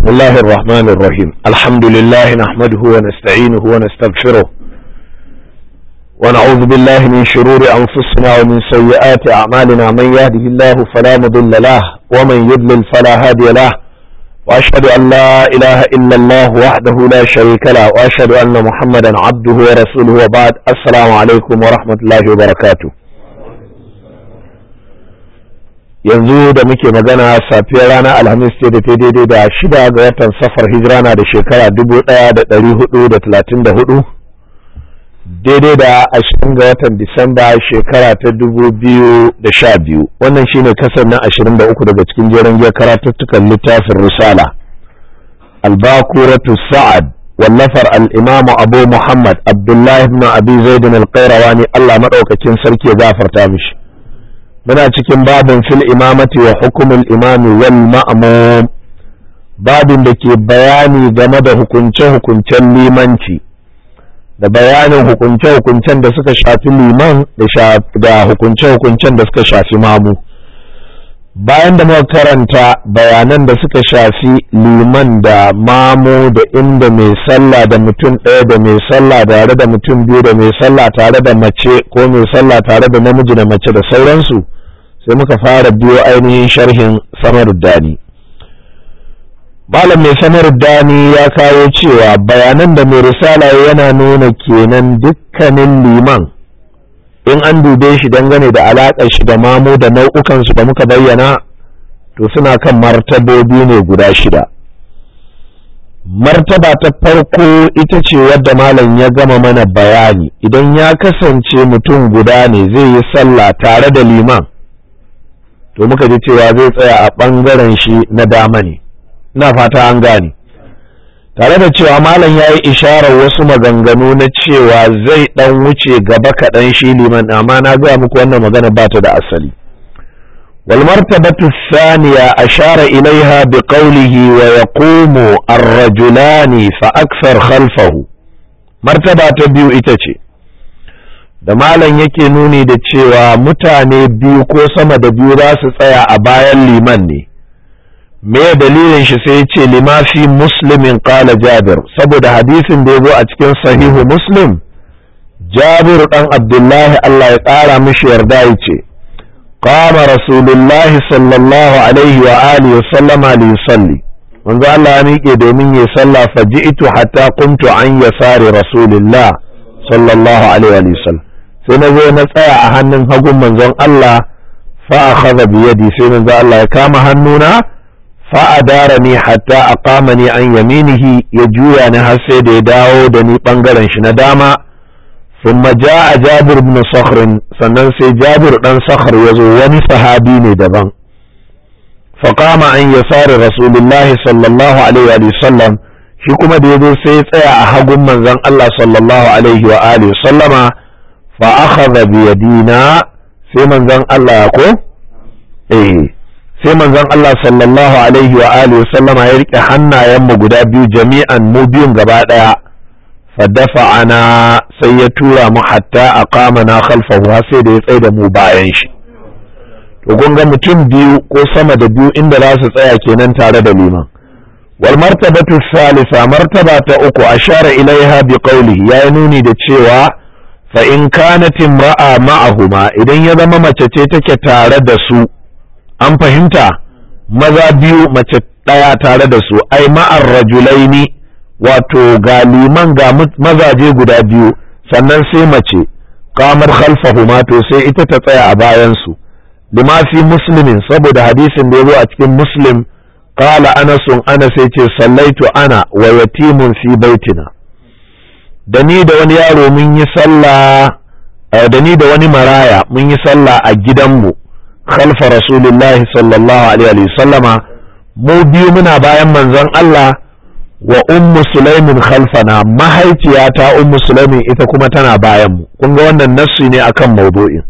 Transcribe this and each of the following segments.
بسم الله الرحمن الرحيم الحمد لله نحمده ونستعينه ونستغفره ونعوذ بالله من شرور أنفسنا ومن سيئات أعمالنا من يهده الله فلا مضل له ومن يضلل فلا هادي له وأشهد أن لا إله إلا الله وحده لا شريك له وأشهد أن محمدا عبده ورسوله وبعد السلام عليكم ورحمة الله وبركاته yanzu da muke magana safiyar ranar alhamis ce da ta daidai da shida ga watan safar hijira na da shekara dubu ɗaya da ɗari hudu da talatin da hudu daidai da ashirin ga watan disamba shekara ta dubu biyu da sha biyu wannan shine kasar na ashirin da uku daga cikin jerin giyar karatuttukan littafin risala albakuratu sa'ad wallafar al'imamu abu muhammad abdullahi ibn abi zaidin alƙairawani allah maɗaukakin sarki ya gafarta mishi muna cikin babin fil imamati wa hukumul imami wal ma'mum babin da ke bayani game da hukunce-hukuncen limanci da bayanin hukunce-hukuncen da suka shafi liman da hukunce-hukuncen da suka shafi mamu bayan da muka karanta bayanan da suka shafi liman da mamu da inda mai sallah da mutum ɗaya da mai sallah tare da mutum biyu da mai sallah tare da mace ko mai sallah tare da namiji da mace da sauransu sai muka fara biyo ainihin sharhin samaruddani malam mai samaruddani ya kawo cewa bayanan da mai risala yana nuna kenan dukkanin liman in an dube shi dangane da alaƙar shi da mamu da nau'ukansu da muka bayyana to suna kan martabobi ne guda shida martaba ta farko ita ce wadda malam ya gama mana bayani idan ya kasance mutum guda ne zai yi sallah tare da liman to muka ji cewa zai tsaya a ɓangaren shi na dama ne ina fata an gane tare da cewa malam ya yi isharar wasu maganganu na cewa zai ɗan wuce gaba kaɗan shi liman amma na gaya muku wannan magana ba ta da asali والمرتبة الثانية أشار إليها بقوله ويقوم الرجلان فأكثر خلفه مرتبة تبيو إتشي da malam yake nuni da cewa mutane biyu ko sama da biyu za su tsaya a bayan liman ne me dalilin shi sai ce limafi muslimin qala jabir saboda hadisin da ya zo a cikin sahihu muslim jabir dan abdullahi Allah ya ƙara mishi yarda ya ce qama rasulullahi sallallahu alaihi wa alihi wa sallama li yusalli manzo Allah ya miƙe domin ya sallah faji'tu hatta qumtu an yasari rasulillah sallallahu alaihi wa sallam sai na zo na tsaya a hannun hagun manzon Allah fa akhadha bi yadi sai manzon Allah ya kama hannuna fa adarani hatta aqamani an yaminihi ya juya ni har sai da ya dawo da ni bangaren shi na dama thumma jaa Jabir ibn Sakhr sannan sai Jabir dan Sakhr ya zo wani sahabi ne daban fa qama an yasari rasulullahi sallallahu alaihi wa sallam shi kuma da ya zo sai ya tsaya a hagun manzon Allah sallallahu alaihi wa alihi sallama fa akhadha bi yadina sai manzon Allah ko eh sai manzon Allah sallallahu alaihi wa alihi sallama ya rike hannayen mu guda biyu jami'an mu biyun gaba daya fa dafa'ana sai ya tura mu hatta aqamana khalfahu sai da ya tsaye da mu bayan shi to kun ga mutum biyu ko sama da biyu inda za su tsaya kenan tare da liman wal martabatu thalitha martaba ta uku ashara ilaiha bi qawlihi ya nuni da cewa fa in kanat imra'a ma'ahuma idan ya zama mace ce take tare da su an fahimta maza biyu mace ɗaya tare da su ai ma'ar rajulaini wato ga liman ga mazaje guda biyu sannan sai mace kamar khalfahuma to sai ita ta tsaya a bayan su lima fi muslimin saboda hadisin da ya zo a cikin muslim qala anasun ana sai ce sallaitu ana wa yatimun fi baitina da ni da wani yaro mun yi sallah da ni da wani maraya mun yi sallah a gidanmu khalfa rasulullahi sallallahu alaihi wa sallama mu biyu muna bayan manzon Allah wa ummu sulaimin khalfana mahaifiyata ummu sulaimin ita kuma tana bayan mu kun ga wannan nassi ne akan maudu'in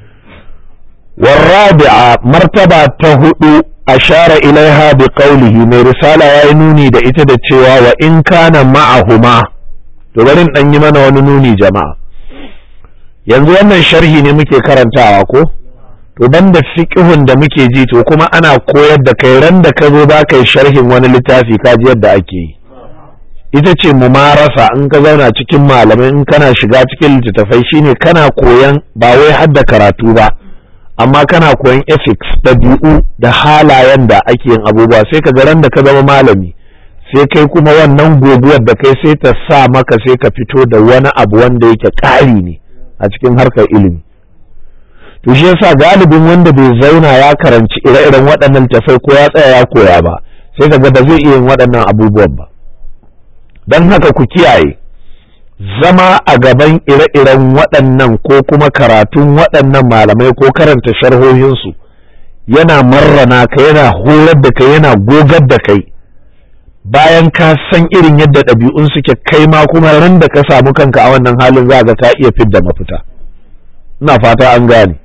والرابعة مرتبة تهدو أشار إليها بقوله من رسالة ينوني دا إتدى وإن كان معهما to bari dan yi mana wani nuni jama'a yanzu wannan sharhi ne muke karantawa ko to banda fiqhun da muke ji to kuma ana koyar da kai ran da ka zo ba kai sharhin wani littafi ka ji yadda ake yi ita ce mumarasa in ka zauna cikin malamai in kana shiga cikin littattafai shine kana koyan ba wai hadda karatu ba amma kana koyan ethics ɗabi'u da halayen da ake yin abubuwa sai ka ran da ka zama malami sai kai kuma wannan goguwar da kai sai ta sa maka sai ka fito da wani abu wanda yake ƙari ne a cikin harkar ilimi to shi yasa galibin wanda bai zauna ya karanci ire-iren waɗannan tafai ko ya tsaya ya koya ba sai ka ga ba zai iya yin waɗannan abubuwan ba don haka ku kiyaye zama a gaban ire-iren waɗannan ko kuma karatun waɗannan malamai ko karanta sharhohinsu yana marrana ka yana horar da kai yana gogar da kai bayan ka san irin yadda ɗabi'un suke kai ma kuma ran da ka samu kanka a wannan halin za ga ka iya fidda mafita ina fata an gane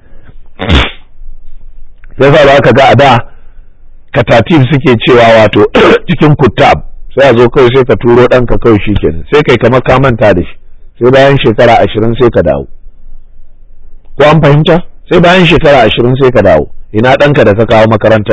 yasa za ka ga a da katatif suke cewa wato cikin kutab sai a zo kawai sai ka turo ɗanka kawai shi kenan sai kai kamar ka manta da shi sai bayan shekara ashirin sai ka dawo ko an fahimta sai bayan shekara ashirin sai ka dawo ina ɗanka da ka kawo makarantar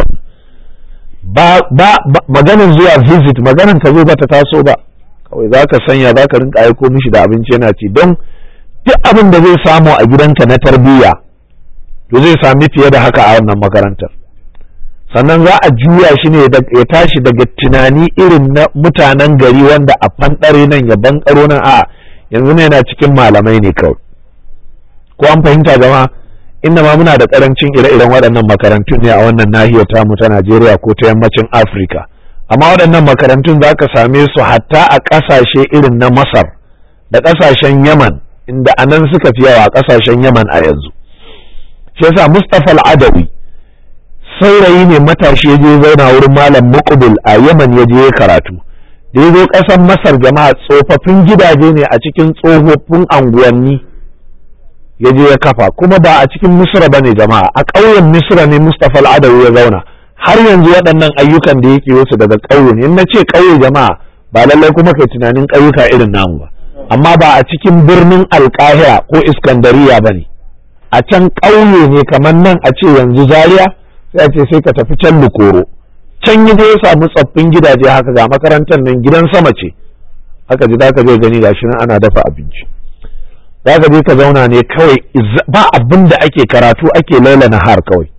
ba ba maganin zuwa visit maganin ka zo ba ta taso ba kawai za ka sanya za ka rinka aiko mishi da abinci yana ci don duk abin da zai samu a gidanka na tarbiyya to zai sami fiye da haka a wannan makarantar sannan za a juya shi ne ya tashi daga tunani irin na mutanen gari wanda a fanɗare nan ya bankaro nan a yanzu ne yana cikin malamai ne kawai ko an fahimta jama'a inda ma muna da karancin ire-iren waɗannan makarantun ne a wannan nahiyar tamu ta Najeriya ko ta yammacin Afirka amma waɗannan makarantun za ka same su hatta a ƙasashe irin na Masar da ƙasashen Yaman inda anan suka fi yawa a ƙasashen Yaman a yanzu shi yasa Mustapha Al-Adawi saurayi ne matashi ya je zauna wurin malam Muqbil a Yaman ya je karatu da ya zo ƙasar Masar jama'a tsofaffin gidaje ne a cikin tsofaffin anguwanni ya je ya kafa kuma ba a cikin Misra bane jama'a a ƙauyen Misra ne Mustapha Al-Adawi ya zauna har yanzu waɗannan ayyukan da yake wasu daga ƙauye ne in na ce ƙauye jama'a ba lallai kuma kai tunanin ƙauyuka irin namu ba amma ba a cikin birnin Alƙahira ko Iskandariya bane a can ƙauye ne kamar nan a ce yanzu Zaria sai a ce sai ka tafi can Lukoro can yi ya samu tsoffin gidaje haka ga makarantar nan gidan sama ce haka ji za ka je gani gashi nan ana dafa abinci za ka je ka zauna ne kawai ba abin da ake karatu ake laila har kawai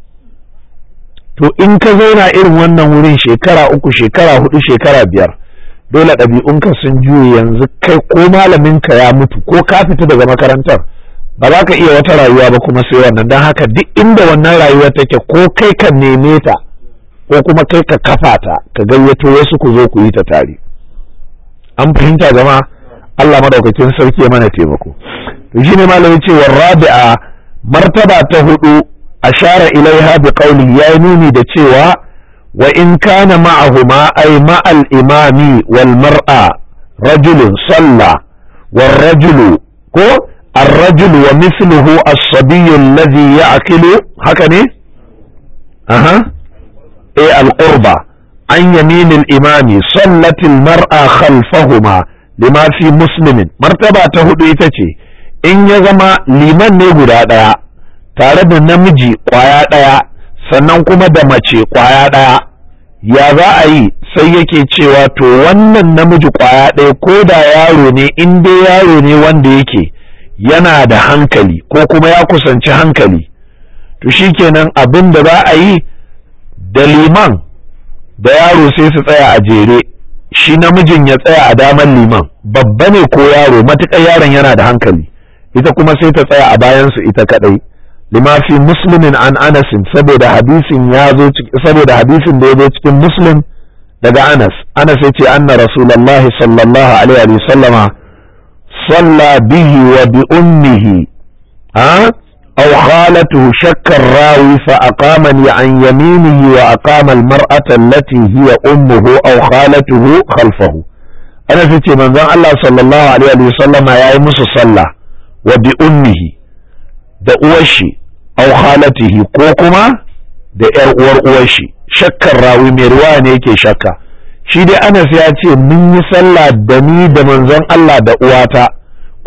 to in ka zauna irin wannan wurin shekara uku shekara hudu shekara biyar dole ɗabi'unka sun juye yanzu kai ko malaminka ya mutu ko ka fita daga makarantar ba za ka iya wata rayuwa ba kuma sai wannan don haka duk inda wannan rayuwa take ko kai ka neme ta ko kuma kai ka kafa ta ka gayyato wasu ku zo ku yi ta tare an fahimta jama'a Allah madaukakin sarki ya mana taimako to shine malami ce rabi'a martaba ta hudu ashara ilaiha bi qawli ya nuni da cewa wa in kana ma'ahuma ay ma'al imami wal mar'a rajulun salla wal rajulu ko الرجل ومثله الصبي الذي يعقل هكذا أها إيه القربة عن يمين الإمام صلت المرأة خلفهما لما في مسلم مرتبة تهدو إتتي إن يزما liman ne guda ɗaya tare da namiji ƙwaya ɗaya sannan kuma da mace ƙwaya ɗaya ya za a yi sai yake cewa to wannan namiji ƙwaya ɗaya ko da yaro ne in dai yaro ne wanda yake yana da hankali ko kuma ya kusanci hankali to shikenan abin da za a yi da liman da yaro sai su tsaya a jere shi namijin ya tsaya a daman liman babba ne ko yaro matuƙar yaron yana da hankali ita kuma sai ta tsaya a bayansu ita kadai lima fi muslimin an anasin saboda hadisin ya zo saboda hadisin da ya zo cikin muslim daga anas anas ya ce anna rasulullahi sallallahu alaihi wa sallama صلى به وبأمه ها أو خالته شك الراوي فأقامني عن يمينه وأقام المرأة التي هي أمه أو خالته خلفه أنا في من ذا الله صلى الله عليه وسلم يا يمس صلى وبأمه da uwashi au khalatihi ko kuma da ‘yar uwar uwashi shakkar rawi mai ruwa ne yake shakka shi dai Anas ya ce mun yi sallah da ni da manzon Allah da uwata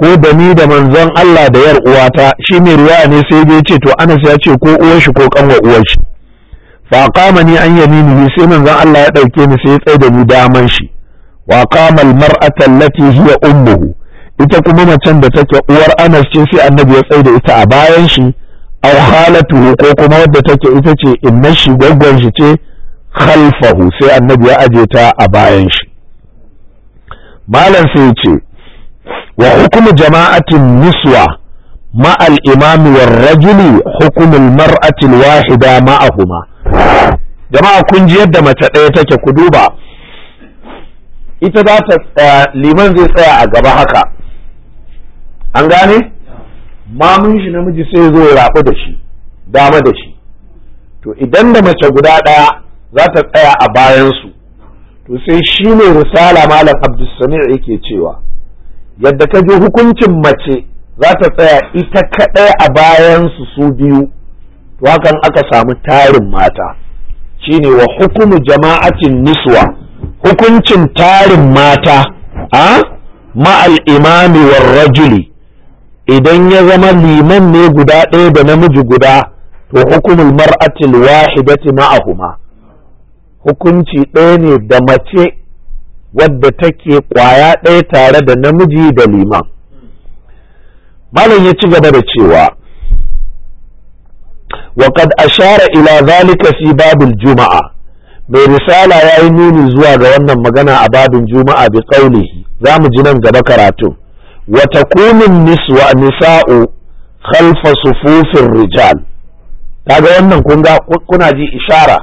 ko da ni da manzon Allah da yar uwata shi mai riwaya ne sai dai ce to Anas ya ce ko uwar shi ko kanwa uwar shi fa qama ni an yaminihi sai manzon Allah ya dauke ni sai ya tsaye da ni daman shi wa qama al mar'ata allati hiya ummuhu ita kuma macen da take uwar Anas ce sai annabi ya tsaye da ita a bayan shi aw halatuhu ko kuma wadda take ita ce inna shi gwaggwan shi ce khalfahu sai annabi ya aje ta a bayan shi malam sai ya ce wa hukumu jama'atin niswa ma'al imami war rajuli hukumul mar'atil wahida ma'ahuma jama'a kun ji yadda mace ɗaya take ku duba ita za ta tsaya liman zai tsaya a gaba haka an gane mamun shi namiji sai zo ya rabu da shi dama da shi to idan da mace guda ɗaya za ta tsaya a bayansu to sai shi ne risala malam abdulsami yake cewa yadda ka ji hukuncin mace za ta tsaya ita kaɗai a bayansu su biyu to hakan aka samu tarin mata shine wa hukumu jama'atin niswa hukuncin tarin mata a ma'al imami war rajuli idan ya zama liman ne guda ɗaya da namiji guda to hukumul mar'atil wahidati ma'ahuma hukunci ɗaya ne da mace wadda take ƙwaya ɗaya tare da namiji da liman malam ya ci gaba da cewa وقد أشار إلى ذلك في باب الجمعة mai risala ya yi nuni zuwa ga wannan magana a babin juma'a bi qaulihi za mu ji nan gaba karatu wa takunun niswa nisa'u khalfa sufufin rijal kaga wannan kun ga kuna ji ishara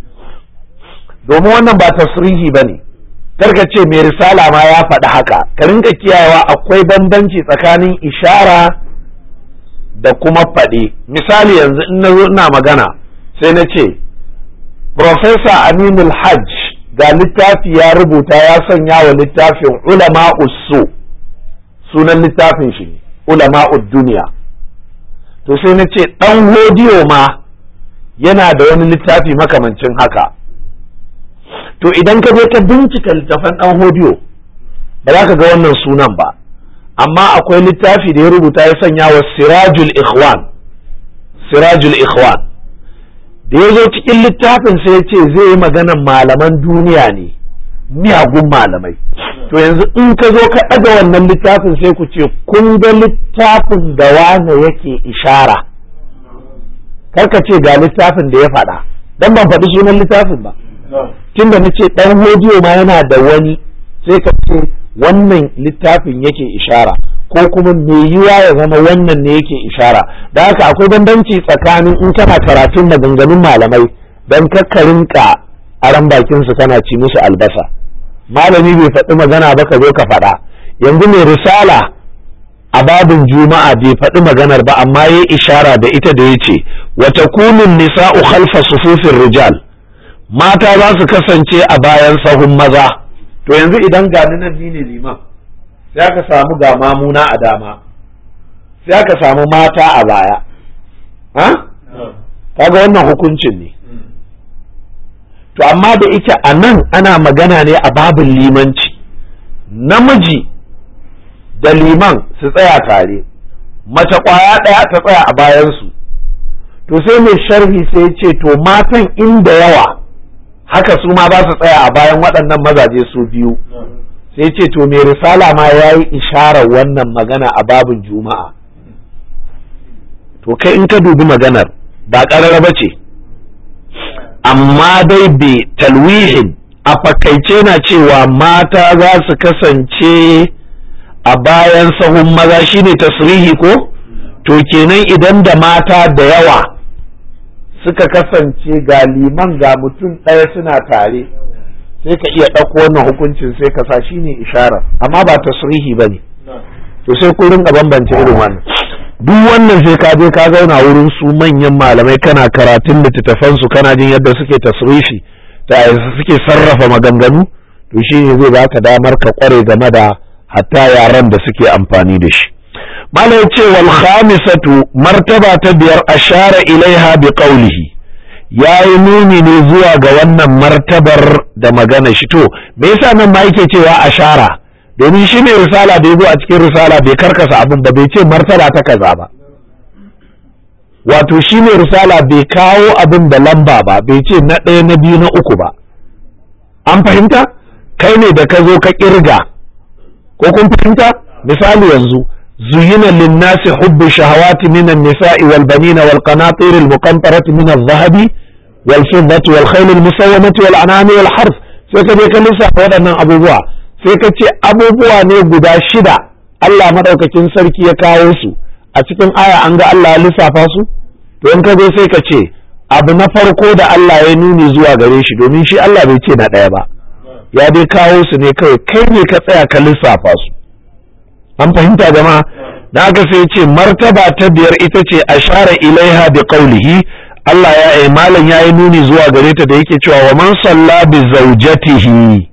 domin wannan ba tasrihi bane karka ce mai risala ma ya faɗi haka ka rinka kiyayewa akwai bambanci tsakanin ishara da kuma faɗi misali yanzu in na zo ina magana sai na ce Profesa Aminul Hajj ga littafi ya rubuta ya sanya wa littafin ulama usu sunan littafin shi ulama duniya to sai na ce ɗan hodiyo ma yana da wani littafi makamancin haka to idan ka je ka bincika littafan ɗan hodiyo ba za ka ga wannan sunan ba amma akwai littafi da ya rubuta ya sanya wa sirajul ikhwan sirajul ikhwan da ya zo cikin littafin sai ya ce zai yi maganan malaman duniya ne miyagun malamai to yanzu in ka zo ka ɗaga wannan littafin sai ku ce kun ga littafin da wane yake ishara karka ce ga littafin da ya faɗa dan ban faɗi sunan littafin ba tunda na ce ɗan hodiyo ma yana da wani sai ka ce wannan littafin yake ishara ko kuma mai yiwa ya zama wannan ne yake ishara da haka akwai bambanci tsakanin in kana karatun maganganun malamai don kakkarinka aran bakin su kana ci musu albasa malami bai faɗi magana ba ka zo ka faɗa yanzu mai risala a babin juma'a bai faɗi maganar ba amma ya ishara da ita da ya ce wata kunun nisa'u khalfa sufufin rijal mata za su kasance a bayan sahun maza to yanzu idan gani nan ni ne liman sai aka samu ga mamuna a dama sai aka samu mata a baya ha kaga wannan hukuncin ne to amma da ita a nan ana magana ne a babin limanci namiji da liman su tsaya tare mace kwaya ɗaya ta tsaya a bayansu to sai mai sharhi sai ce to matan inda yawa haka su ma za su tsaya a bayan waɗannan mazaje su biyu sai ce to mai risala ma ya yi isharar wannan magana a babin juma'a to kai in ka dubi maganar ba ƙarara ba ce amma dai bai talwihin a fakaice na cewa mata za su kasance a bayan sahun maza shine tasrihi ko to kenan idan da mata da yawa suka kasance ga liman ga mutum ɗaya suna tare sai ka iya ɗauko wannan hukuncin sai ka sa shi ne ishara amma ba tasrihi ba ne to sai ku rinka bambance irin wannan duk wannan sai ka je ka zauna wurin su manyan malamai kana karatun littattafan su kana jin yadda suke tasrifi ta suke sarrafa maganganu to shi ne zai baka damar ka kware game da hatta yaran da suke amfani da shi malam ce wal khamisatu martaba ta biyar ashara ilaiha bi qawlihi ya yi nuni ne zuwa ga wannan martabar da magana shi to me yasa nan ma yake cewa ashara domin shi ne risala da ya zo a cikin risala bai karkasa abin ba bai ce martaba ta kaza ba wato shi ne risala bai kawo abin da lamba ba bai ce na ɗaya na biyu na uku ba an fahimta kai ne da ka zo ka kirga ko kun fahimta misali yanzu zuyina linnasi hubbu shahawati minan nisa'i wal banina wal qanatir al muqantarati min al dhahabi wal fiddati wal khayl al musawwamati wal anami wal harf sai ka je ka lissafa waɗannan abubuwa sai ka ce abubuwa ne guda shida Allah madaukakin sarki ya kawo su a cikin aya an ga Allah ya lissafa su to in ka zo sai ka ce abu na farko da Allah ya nuni zuwa gare shi domin shi Allah bai ce na ɗaya ba ya dai kawo su ne kawai kai ne ka tsaya ka lissafa su an fahimta jama'a da haka sai ce martaba ta biyar ita ce ashara ilaiha bi qawlihi Allah ya yi malam ya yi nuni zuwa gare ta da yake cewa wa man salla bi zawjatihi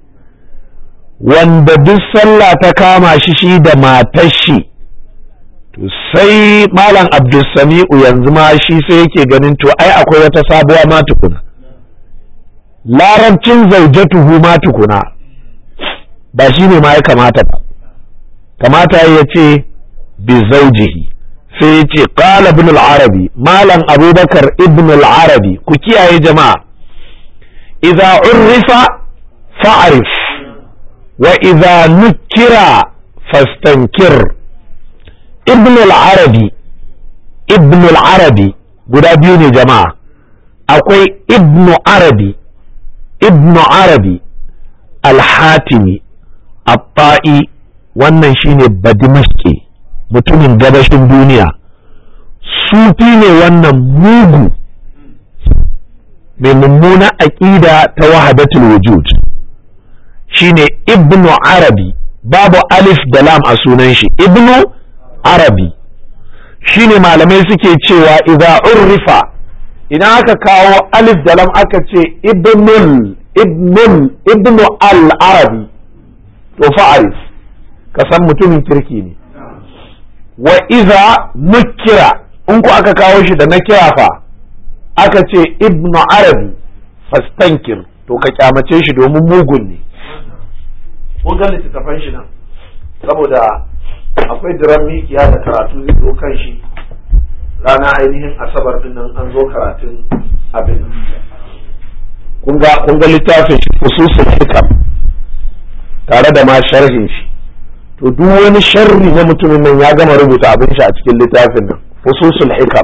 wanda duk sallah ta kama shi shi da matar shi to sai malam abdulsami'u yanzu ma shi sai yake ganin to ai akwai wata sabuwa ma tukuna larabcin zaujatuhu ma tukuna ba shi ne ma ya kamata ba kamata ya ce bi zaujihi sai ya ce qala ibn al-arabi malam abubakar ibn al-arabi ku kiyaye jama'a idza urrifa fa'rif wa idza nukira fastankir ibn al-arabi ibn al-arabi guda biyu ne jama'a akwai ibn arabi ibn arabi al-hatimi at-ta'i wannan shine badimashki mutumin gabashin duniya sufi ne wannan mugu mai mummuna aƙida ta wahadatul wujud shine ibnu arabi babu alif da lam a sunan shi ibnu arabi shine malamai suke cewa idza urrifa idan aka kawo alif da lam aka ce ibnul ibnul ibnu al arabi to fa'arif ka san mutumin kirki ne wa iza nukira in ku aka kawo shi da na kira fa aka ce ibnu arabi fastankir to ka kyamace shi domin mugun ne kun ga littattafan shi nan saboda akwai diran mikiya da karatu zai zo kan shi rana ainihin asabar din nan an zo karatun abin kun ga littafin shi fususul hikam tare da ma sharhin shi to duk wani sharri na mutumin nan ya gama rubuta abin shi a cikin littafin nan fususul hikam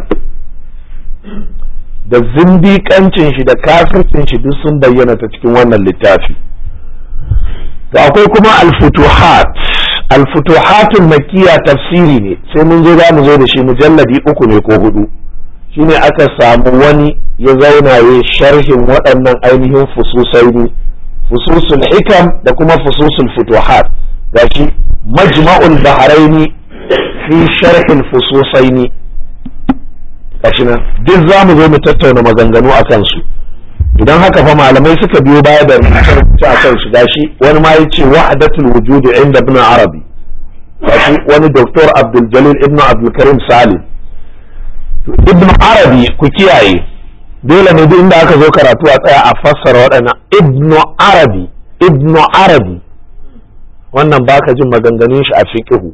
da zindiƙancin shi da kafircin shi duk sun bayyana ta cikin wannan littafi to akwai kuma al-futuhat al-futuhatul makkiya tafsiri ne sai mun zo za mu zo da shi mujalladi uku ne ko hudu shine aka samu wani ya zauna ya sharhin waɗannan ainihin fususai ne fususul hikam da kuma fususul futuhat gashi majma'ul bahraini fi sharhin fususaini gashi nan duk za mu zo mu tattauna maganganu a kansu idan haka fa malamai suka biyo baya da rubuce a kan su gashi wani ma yace wahdatul wujudi inda ibn arabi gashi wani doktor abdul jalil ibn abdul karim salim ibn arabi ku kiyaye dole ne duk inda aka zo karatu a tsaya a fassara waɗannan ibn arabi ibn arabi wannan baka jin maganganun shi a fiqhu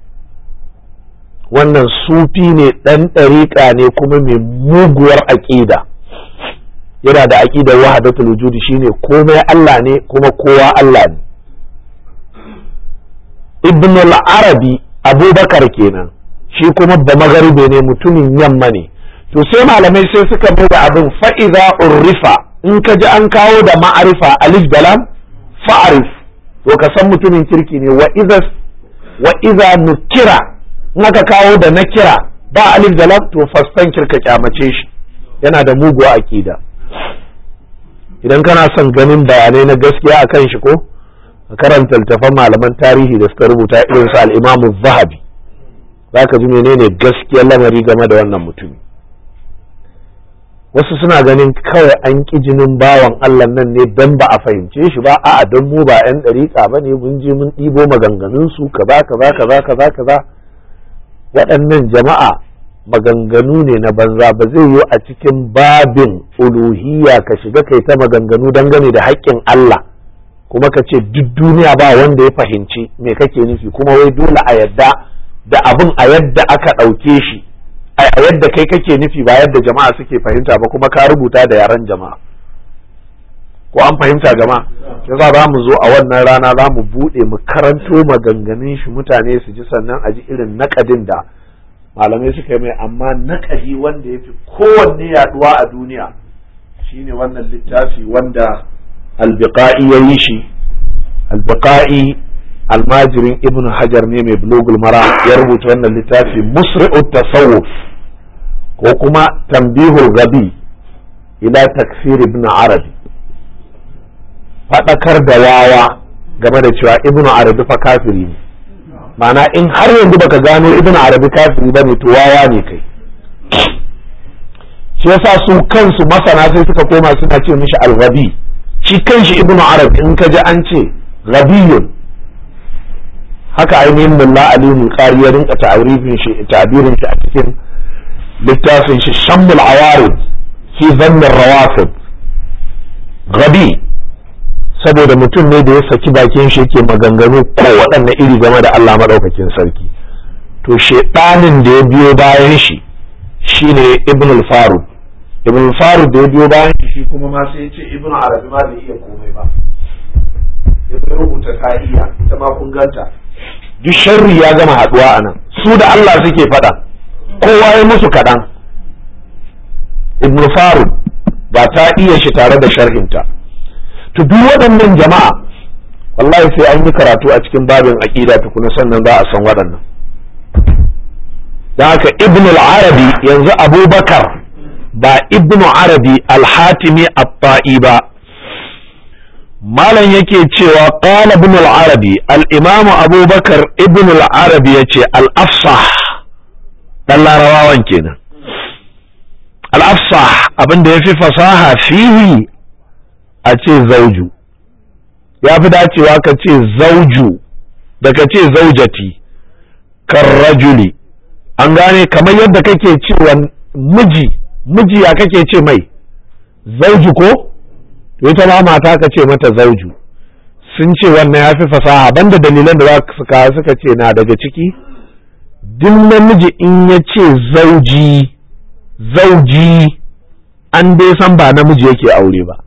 wannan sufi ne ɗan ɗariƙa ne kuma mai muguwar aƙida yana da aƙidar wahadatul wujudi shine komai Allah ne kuma kowa Allah ne ibn al-arabi abubakar kenan shi kuma ba magaribe ne mutumin yamma ne to sai malamai sai suka mai da abin fa'iza urrifa in ka ji an kawo da ma'arifa alif dalam fa'arif to ka san mutumin kirki ne wa iza wa iza nukira in aka kawo da nakira ba alif dalam to fastan kirka kyamace shi yana da muguwa akida idan kana son ganin bayanai na gaskiya a kan shi ko ka karanta littafan malaman tarihi da suka rubuta irin su al-imamu zahabi za ka ji menene gaskiyar lamari game da wannan mutumi wasu suna ganin kawai an ƙi jinin bawan Allah nan ne don ba a fahimce shi ba a'a don mu ba 'yan ɗariƙa ba ne mun je mun ɗibo maganganun su kaza kaza kaza kaza kaza waɗannan jama'a maganganu ne na banza ba zai yi a cikin babin uluhiyya ka shiga kai ta maganganu dangane da haƙƙin Allah kuma ka ce duk duniya ba wanda ya fahimci me kake nufi kuma wai dole a yadda da abin a yadda aka ɗauke shi a yadda kai kake nufi ba yadda jama'a suke fahimta ba kuma ka rubuta da yaren jama'a ko an fahimta jama'a yasa za mu zo a wannan rana za mu buɗe mu karanto maganganun shi mutane su ji sannan a ji irin naƙadin da malamai suka yi mai amma naƙadi wanda ya fi kowanne yaduwa a duniya shine wannan littafi wanda albiqa'i ya yi shi albiqa'i almajirin ibn hajar ne mai bulogul mara ya rubuta wannan littafi musri'ut tasawuf ko kuma tambihul gabi ila takfir ibn arabi faɗakar da wawa game da cewa ibn arabi fa kafiri ne ma'ana in har yanzu baka gano ibn arabi kafiri ba ne to wawa ne kai shi yasa su kansu masana sai suka koma suna ce mishi al-ghabi shi kanshi ibn arabi in ka ji an ce ghabiyun haka ainihin mulla aliyu qari ya rinka ta'arifin shi ta'birin shi a cikin littafin shi shammul awarid fi dhann rawafid ghabi saboda mutum ne da ya saki bakin shi yake maganganu ko waɗanne iri game da Allah madaukakin sarki to shedanin da ya biyo bayan shi shine ibn al-farud ibn al-farud da ya biyo bayan shi shi kuma ma sai ya ce ibn arabi ma bai iya komai ba ya rubuta ka'iya ita ma kun ganta duk sharri ya gama haduwa a nan su da Allah suke faɗa kowa ya musu kaɗan ibn farud ba ta iya shi tare da sharhinta to duk waɗannan jama'a wallahi sai an yi karatu a cikin babin aƙida tukuna sannan za a san waɗannan don haka ibn al-arabi yanzu abubakar ba ibn arabi al-hatimi at-ta'i ba malam yake cewa qala ibn al-arabi al-imam abubakar ibn al-arabi yace al-afsah dan larawawan kenan al-afsah abinda yafi fasaha fihi a ce zauju ya fi dacewa ka ce zauju da ka ce zaujati kan rajuli an gane kamar yadda kake cewa miji miji ya kake ce mai zauju ko to ita ma mata ka ce mata zauju sun ce wannan ya fi fasaha banda dalilan da za su kawo suka ce na daga ciki duk namiji in ya ce zauji zauji an dai san ba namiji yake aure ba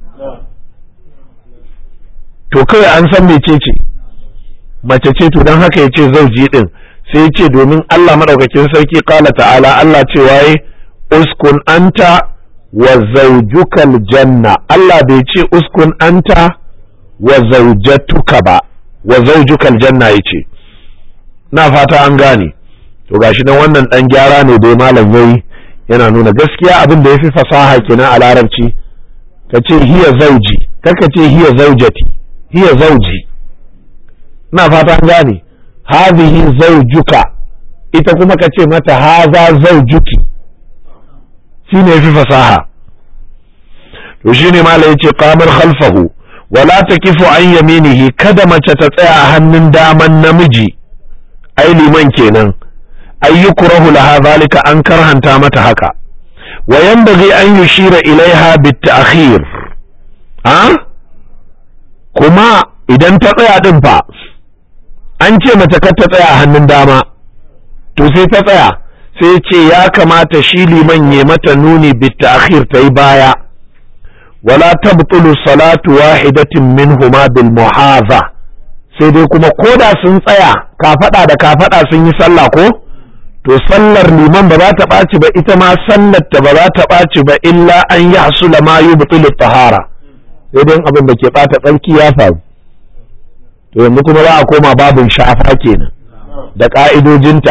to kawai an san mece ce mace ce to don haka ya ce zauji din sai ya ce domin Allah maɗaukakin sarki kala ta'ala Allah ce waye uskun anta wa zaujukal janna Allah bai ce uskun anta wa zaujatuka ba wa zaujukal janna yace na fata an gane to gashi nan wannan dan gyara ne dai malam yayi yana nuna gaskiya abin da yafi fasaha kenan a larabci ka ce hiya zauji kaka ce hiya zaujati hiya zauji na fata an gane hadhihi zaujuka ita kuma ka ce mata haza zaujuki shine yafi fasaha to shine malai yace qamar khalfahu wala takifu an yaminihi kada mace ta tsaya a hannun daman namiji ai liman kenan ayyukurahu laha zalika an karhanta mata haka wa yanbaghi an yushira ilaiha bit ta'khir ha kuma idan ta tsaya din fa an ce mace kar ta tsaya a hannun dama to sai ta tsaya sai ce ya kamata shi liman ya mata nuni bit ta'khir ta yi baya wala tabtulu salatu wahidatin minhuma bil muhaza sai dai kuma koda sun tsaya kafada da kafada sun yi sallah ko to sallar liman ba za ta ɓaci ba ita ma sallar ta ba za ta ɓaci ba illa an yi hasula ma yubtilu tahara sai dai abin da ke ɓata tsarki ya faru to yanzu kuma za a koma babin shafa kenan da ƙa'idojinta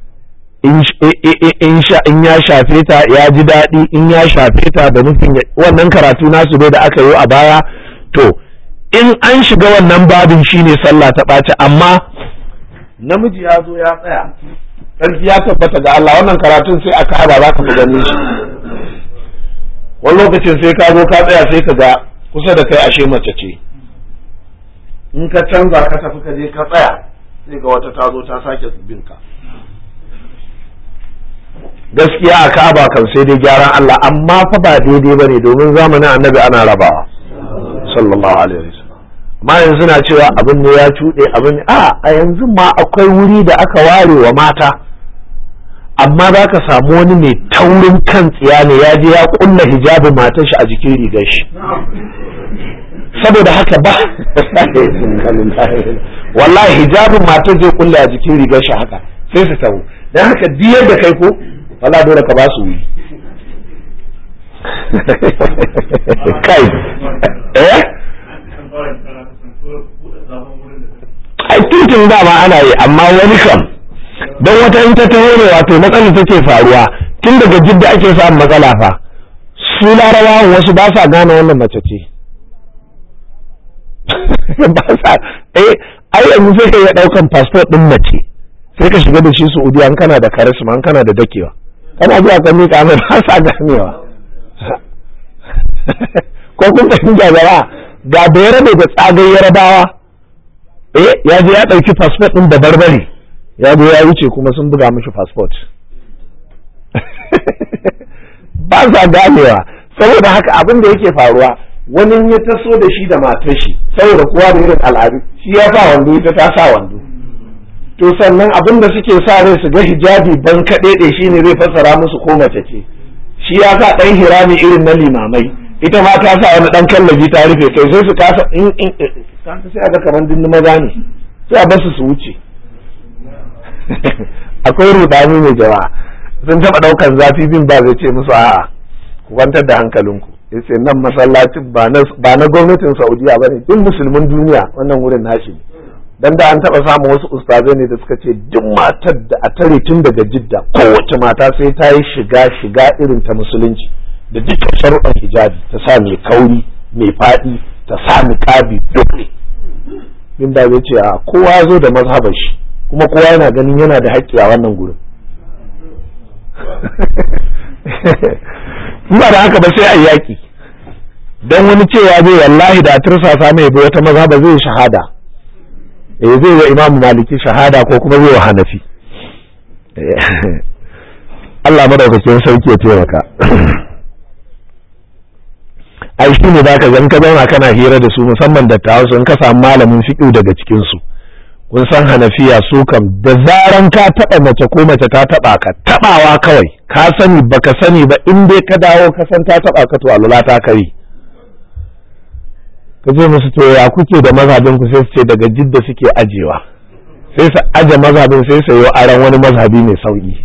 in ya shafe ta ya ji daɗi in ya shafe ta da nufin wannan karatu nasu dai da aka yi a baya to in an shiga wannan babin shine sallah ta ɓaci amma namiji ya zo ya tsaya ƙarfi ya tabbata ga Allah wannan karatun sai aka haɗa za ka fi ganin shi wani lokacin sai ka zo ka tsaya sai ka ga kusa da kai ashe mace ce in ka canza ka tafi ka je ka tsaya sai ga wata ta zo ta sake bin ka gaskiya a ka'aba kan sai dai gyaran Allah amma fa ba daidai bane domin zamanin annabi ana rabawa sallallahu alaihi wasallam amma yanzu suna cewa abin ne ya cuɗe abin a a yanzu ma akwai wuri da aka ware wa mata amma za ka samu wani mai taurin kan tsiya ne ya je ya kulla hijabin matar shi a jikin rigar shi saboda haka ba wallahi hijabin matar zai kulla a jikin rigar shi haka sai su tawo don haka diyar da kai ko wala dole ka ba su wuri kai eh ai tuntun dama ana yi amma wani kam don wata in ta taho ne wato matsalar take faruwa tun daga jidda ake samun matsala fa su larabawan wasu ba sa gane wannan mace ce ba sa eh ai yanzu sai ka iya daukan passport din mace sai ka shiga da shi Saudiya an kana da karisma an kana da dakewa kana zuwa ka mika mai ba sa ganewa ko kun fahimta jama'a ga da ya rabe da tsagai yarabawa eh ya je ya dauki passport din da barbare ya zo ya wuce kuma sun buga mishi passport ba sa ganewa saboda haka abin da yake faruwa wani ya taso da shi da matar shi saboda kowa da irin al'adu shi ya sa wando ita ta sa wando to sannan abin da suke sa rai su ga hijabi ban kaɗe shi ne zai fassara musu ko mace ce shi ya sa ɗan hirami irin na limamai ita ma ta sa wani ɗan kallabi ta rufe kai sai su kasa in in sai a ga kamar dindu maza ne sai a basu su wuce akwai rudani mai jama'a sun taɓa ɗaukar zafi bin ba zai ce musu a'a ku kwantar da hankalinku ya ce nan masallacin ba na gwamnatin saudiya ba ne duk musulmin duniya wannan wurin nashi dan da an taɓa samun wasu ustazai ne da suka ce duk matar da a tare tun daga jidda kowace mata sai ta yi shiga shiga irin ta musulunci da dukkan sharuɗan hijabi ta sa mai kauri mai faɗi ta sa niqabi duk ne bin da zai ce a kowa zo da mazhabar shi kuma kowa yana ganin yana da haƙƙi a wannan gurin ba da haka ba sai a yaƙi don wani cewa zai wallahi da tursasa mai bi wata maza ba zai shahada eh zai wa imamu maliki shahada ko kuma zai wa hanafi Allah madaukakin sauki ya taimaka ai shi ne zaka ga in ka zauna kana hira da su musamman dattawa su in ka samu malamin fiqh daga cikin su kun san hanafiya su kam da zaran ka taɓa mace ko mace ta taɓa ka taɓawa kawai ka sani baka sani ba in dai ka dawo ka san ta taɓa ka to alula ta kare ka je musu to ya kuke da mazhabin ku sai su ce daga jidda suke ajewa sai su aje mazhabin sai su yi aran wani mazhabi mai sauki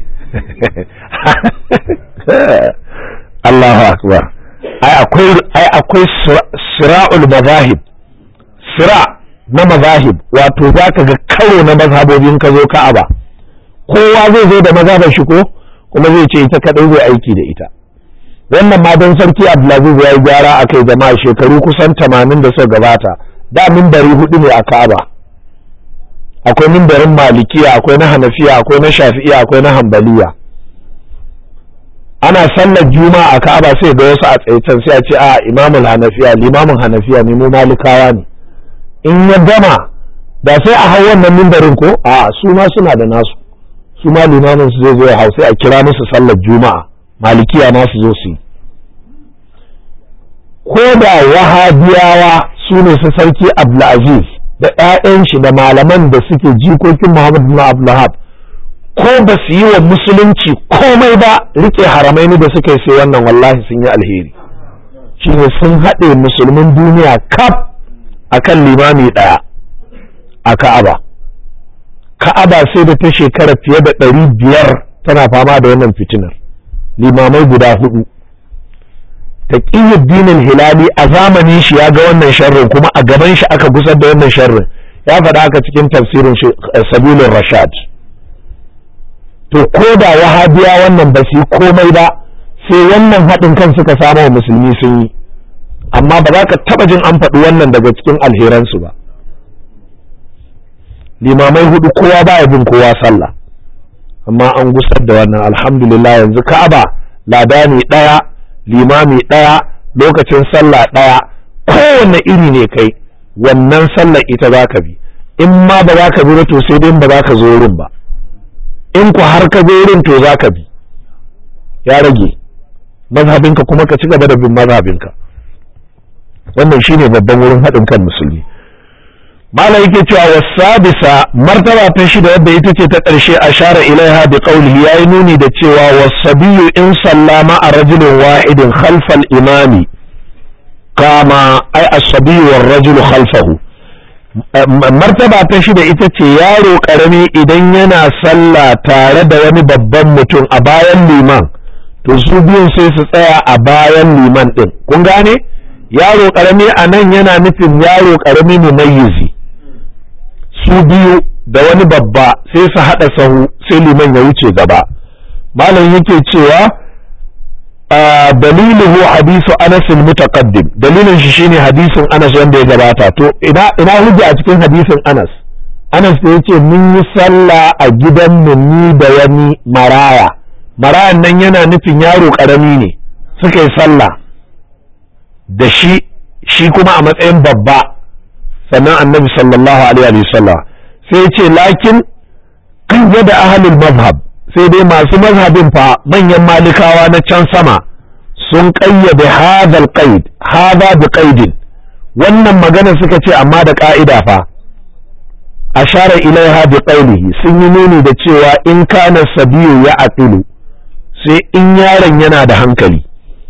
Allahu akbar ai akwai ai akwai sira'ul mazahib sira' na mazahib wato za ka ga karo na mazhabobin ka zo ka'aba kowa zai zo da mazhabar shi ko kuma zai ce ita kadai zai aiki da ita wannan ma don sarki abdulaziz ya yi gyara a kai jama'a shekaru kusan tamanin da suka gabata da mimbari hudu ne a ka'aba akwai mimbarin malikiya akwai na hanafiya akwai na shafi'iya akwai na hambaliya ana sallar juma'a a ka'aba sai ga wasu a tsaye sai a ce a imamul hanafiya limamin hanafiya ne mu malikawa ne in ya gama da sai a hau wannan mimbarin ko a su ma suna da nasu su ma limamin su zai zo ya hau sai a kira musu sallar juma'a malikiya ma su zo su yi ko da wahabiyawa su ne su sarki abdulaziz da 'ya'yan shi da malaman da suke jikokin muhammad bin abdulhab ko ba su yi wa musulunci komai ba rike haramaini da suka yi sai wannan wallahi sun yi alheri shine sun haɗe musulmin duniya kaf akan limami ɗaya a Ka'aba. Ka'aba sai da ta shekara fiye da ɗari biyar tana fama da wannan fitinar. Limamai guda hudu. Taqiyuddin hilali a zamanin shi ya ga wannan sharrin kuma a gaban shi aka gusar da wannan sharrin. Ya faɗa haka cikin tafsirin Sabilun Rashad. To ko da wahabiya wannan ba su yi komai ba sai wannan haɗin kan suka samu wa musulmi sun yi. amma ba za ka taɓa jin an faɗi wannan daga cikin alheransu ba limamai hudu kowa baya bin kowa sallah amma an gusar da wannan alhamdulillah yanzu ka'aba ladani ɗaya limami ɗaya lokacin sallah ɗaya kowanne iri ne kai wannan sallar ita za ka bi in ma ba za ka bi to sai dai ba za ka zo wurin ba in ku har ka zo wurin to za ka bi ya rage mazhabinka kuma ka ci gaba da bin mazhabinka wannan shine babban wurin haɗin kan musulmi malam yake cewa wasabisa martaba ta shida wadda ita ce ta ƙarshe a share ilaiha bi qawlihi yayi nuni da cewa wasabiyu in sallama a rajulin wahidin khalfal imami kama ai asabiyu war rajulu khalfahu martaba ta shida ita ce yaro karami idan yana sallah tare da wani babban mutum a bayan liman to su biyun sai su tsaya a bayan liman din kun gane yaro karami a nan yana nufin yaro karami mumayyizi su biyu da wani babba sai su haɗa sahu sai liman ya wuce gaba malam yake cewa daliluhu hadisu anas mutaqaddim dalilin shi shine hadisin anas wanda ya gabata to ina ina hujja a cikin hadisin anas anas da yace mun yi sallah a gidan mu ni da wani maraya marayan nan yana nufin yaro karami ne suka yi sallah da shi shi kuma a matsayin babba sannan annabi sallallahu alaihi wasallam sai ce lakin kan da ahlul mazhab sai dai masu mazhabin fa manyan malikawa na can sama sun kayyade hadal qaid hada bi qaidin wannan magana suka ce amma da ka'ida fa ashara ilaiha bi qawlihi sun yi nuni da cewa in kana sabiyu ya aqilu sai in yaron yana da hankali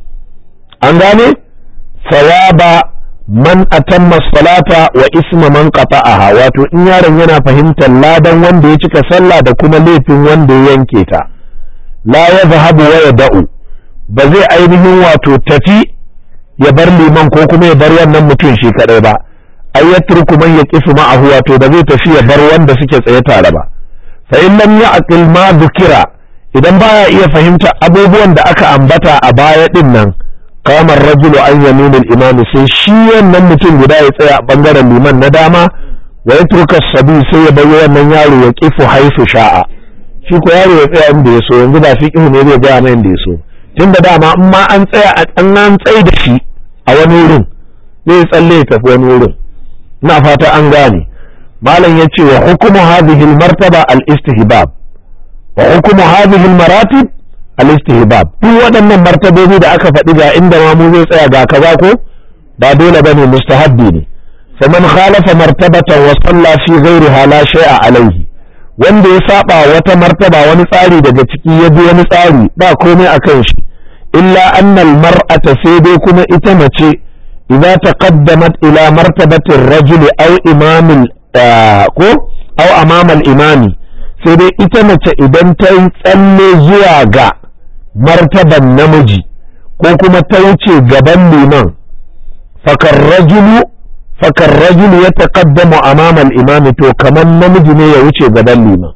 an gane sawaba man atamma salata wa isma man qata'aha wato in yaron yana fahimtar ladan wanda ya cika sallah da kuma laifin wanda ya yanke ta la yadhhabu wa yada'u ba zai ainihin wato tafi ya bar liman ko kuma ya bar wannan mutum shi kadai ba ay yatruku man yaqifu ma'ahu wato ba zai tafi ya bar wanda suke tsaye tare ba fa in lam ya'qil ma dhukira idan baya iya fahimta abubuwan da aka ambata a baya din nan kamar rajulu an yaminul imami sai shi wannan mutum guda ya tsaya a bangaren liman na dama wa ya turka sabi sai ya bayi wannan yaro ya kifu haifu sha'a shi ko yaro ya tsaya inda ya so yanzu ba fiqhu ne zai gaya mai inda ya so tunda dama in ma an tsaya an an tsaye da shi a wani wurin zai tsalle ya tafi wani wurin ina fata an gane malam ya ce wa hukumu hadhihi al-martaba al-istihbab wa hukumu hadhihi al-maratib al-istihbab duk waɗannan martabobi da aka faɗi ga inda ma mu zai tsaya ga kaza ko ba dole bane mustahabbi ne faman khalafa martabatan wa salla fi ghairiha la shay'a alayhi wanda ya saba wata martaba wani tsari daga ciki ya bi wani tsari ba komai akan shi illa anna al-mar'ata sai dai kuma ita mace idza taqaddamat ila martabati ar-rajul aw imam ko aw amama al-imami sai dai ita mace idan ta yi tsalle zuwa ga martaban namiji ko kuma ta wuce gaban liman fakar rajulu fakar rajulu ya taqaddamu amama al-imam to kamar namiji ne ya wuce gaban liman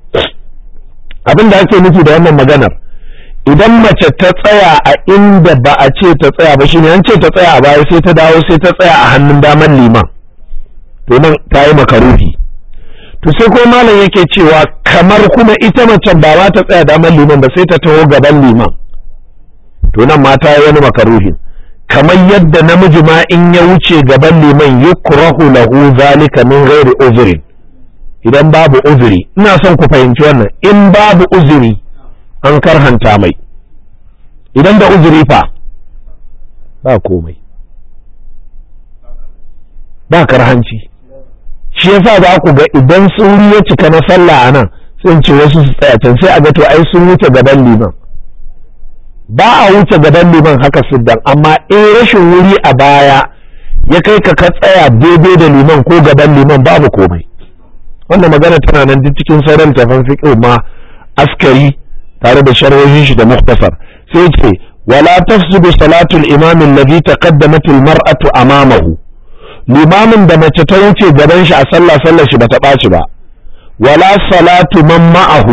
abin da ake nufi da wannan maganar idan mace ta tsaya a inda ba a ce ta tsaya ba shine an ce ta tsaya a baya sai ta dawo sai ta tsaya a hannun daman liman to nan ta yi makaruhi to sai ko malam yake cewa kamar kuma ita mace ba ma ta tsaya daman liman ba sai ta taho gaban liman to nan ma ta yi wani makaruhi kamar yadda namiji ma in ya wuce gaban liman yukrahu lahu zalika min ghairi uzrin idan babu uzuri ina son ku fahimci wannan in babu uzuri an karhanta mai idan da uzuri fa ba komai ba karhanci shi yasa za ku ga idan sauri ya cika na sallah a nan sun ce wasu su tsaya can sai a ga to ai sun wuce gaban liman ba a wuce gaban liman haka siddan amma in rashin wuri a baya ya kai ka ka tsaya daidai da liman ko gaban liman babu komai wannan magana tana nan duk cikin sauran tafan fiqh ma askari tare da sharhohin shi da muktasar sai ce wala tafsidu salatu al-imam alladhi taqaddamat al-mar'atu amamahu limamin da mace ta wuce gaban shi a sallah sallar shi bata ɓaci ba wala salatu man ma'ahu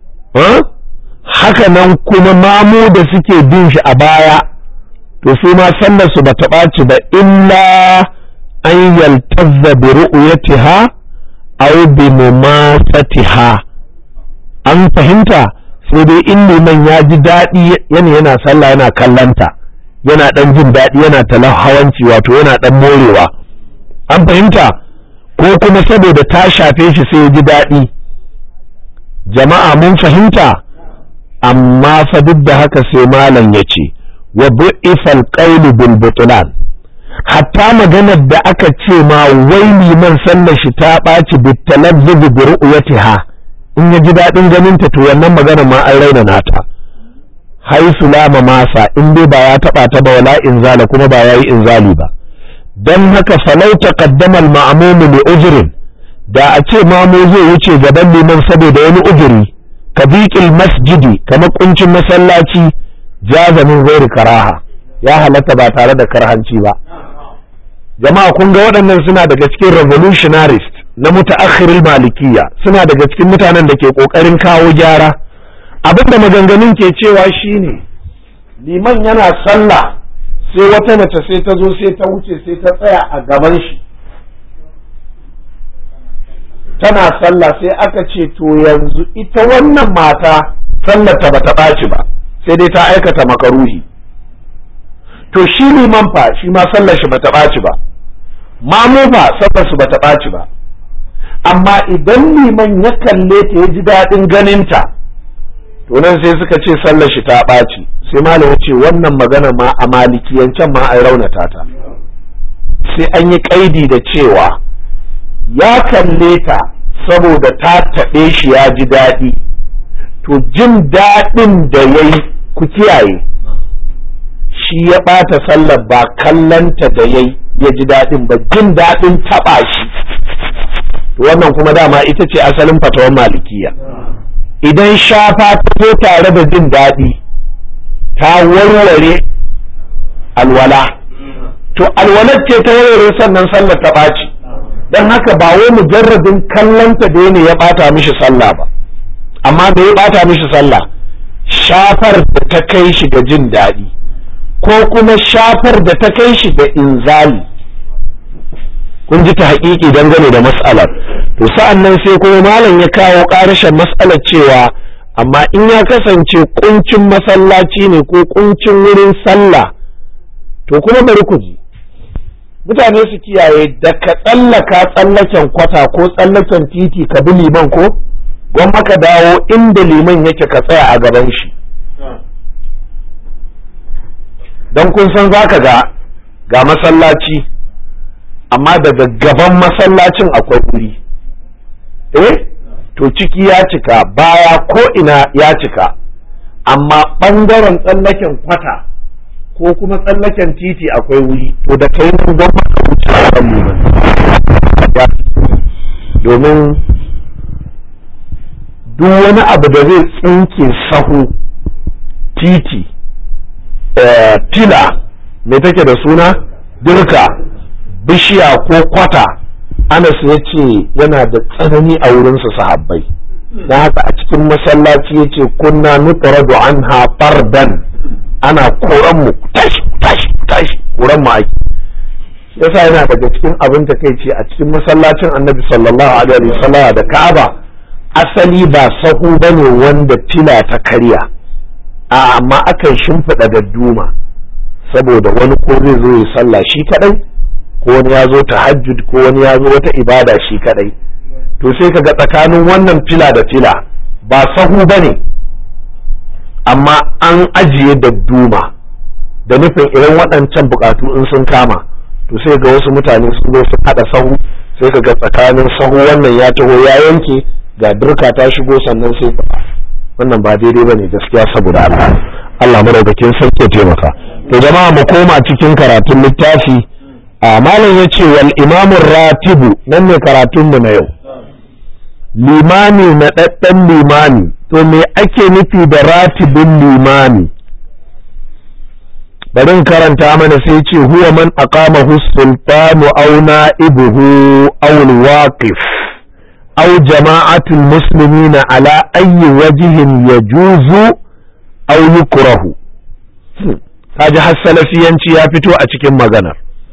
haka nan kuma mamu da suke bin shi a baya to su ma sallar su bata ɓaci ba illa an yaltazza bi ru'yatiha aw bi mumasatiha an fahimta sai dai in liman ya ji daɗi yana yana sallah yana kallanta yana ɗan jin daɗi yana talahawanci wato yana ɗan morewa an fahimta ko kuma saboda ta shafe shi sai ya ji daɗi jama'a mun fahimta amma fa duk da haka sai malam ya ce wa bu'ifal qawlu bil butlan hatta maganar da aka ce ma wai liman sallar shi ta ɓaci bitalazzubi bi ru'yatiha in ya ji daɗin ganin ta to wannan magana ma an raina nata haisu lama masa in dai ba ya taɓa ta ba wala inzala kuma ba yayi inzali ba dan haka falau taqaddama al-ma'mum li ujrin da a ce mamu zai wuce gaban liman saboda wani ujiri ka biqil masjidi kamar kuncin masallaci jaza min ghairi karaha ya halatta ba tare da karhanci ba jama'a kun ga waɗannan suna daga cikin revolutionarist na mutaakhiril malikiya suna daga cikin mutanen da ke ƙoƙarin kawo gyara abinda maganganun ke cewa shine liman yana sallah sai wata mace sai ta zo sai ta wuce sai ta tsaya a gaban shi tana sallah sai aka ce to yanzu ita wannan mata sallar ta bata ɓaci ba sai dai ta aikata makaruhi to shi liman fa shi ma sallar shi bata ɓaci ba mamu fa sallar su bata ɓaci ba amma idan liman ya kalle ta ya ji daɗin ganinta to nan sai suka ce sallar shi ta ɓaci sai malam ya ce wannan magana ma a malikiyancen ma an raunata ta sai an yi ƙaidi da cewa ya kalle ta saboda ta taɓe shi ya ji daɗi to jin daɗin da ya yi ku kiyaye shi ya ɓata sallar ba kallanta da ya ya ji daɗin ba jin daɗin taɓa shi wannan kuma dama ita ce asalin fatawan malikiya idan shafa ta zo tare da jin daɗi ta warware alwala to alwalar ce ta warware sannan sallar ta ɓaci don haka ba wai mujarradin kallonta da ne ya ɓata mishi sallah ba amma da ya ɓata mishi sallah shafar da ta kai shi ga jin daɗi ko kuma shafar da ta kai shi ga inzali kun ji ta haƙiƙi dangane da mas'alar to sa'an nan sai kuma malam ya kawo ƙarashin mas'alar cewa amma in ya kasance kuncin masallaci ne ko kuncin wurin sallah to kuma bari ku ji mutane su kiyaye da ka tsallaka tsallaken kwata ko tsallaken titi ka bi liman ko gwamma ka dawo inda liman yake ka tsaya a gaban shi don kun san za ka ga ga masallaci amma daga gaban masallacin akwai wuri eh to ciki ya cika baya ko ina ya cika amma ɓangaren tsallaken kwata ko kuma tsallaken titi akwai wuri to da kai nan don maka wuce a kan domin duk wani abu da zai tsinke sahu titi fila mai take da suna dirka bishiya ko kwata anas ya ce yana da tsanani a wurinsa sahabbai na haka a cikin masallaci ya ce kunna nutaradu an fardan ana koran mu tashi tashi tashi koran mu ake yasa yana daga cikin abin ta kai ce a cikin masallacin annabi sallallahu alaihi wasallam da ka'aba asali ba sahu bane wanda fila ta karya a amma akan shimfiɗa da duma saboda wani ko zai zo ya sallah shi kadai ko wani ya zo tahajjud ko wani ya zo wata ibada shi kadai to sai kaga tsakanin wannan fila da fila ba sahu bane amma an ajiye da duma da nufin irin waɗancan bukatu in sun kama to sai ga wasu mutane sun zo sun haɗa sahu sai ka ga tsakanin sahu wannan ya taho ya yanke ga dirka ta shigo sannan sai wannan ba daidai bane gaskiya saboda Allah Allah madaukakin sarki ya taimaka to jama'a mu koma cikin karatun littafi a malam yace wal imamu ratibu nan ne karatun mu na yau limami na daddan limami to me ake nufi da ratibin limami bari in karanta mana sai ce huwa man aqamahu sultanu aw na'ibuhu aw al-waqif aw jama'atul muslimina ala ayyi wajhin yajuzu aw yukrahu kaji har salafiyanci ya fito a cikin maganar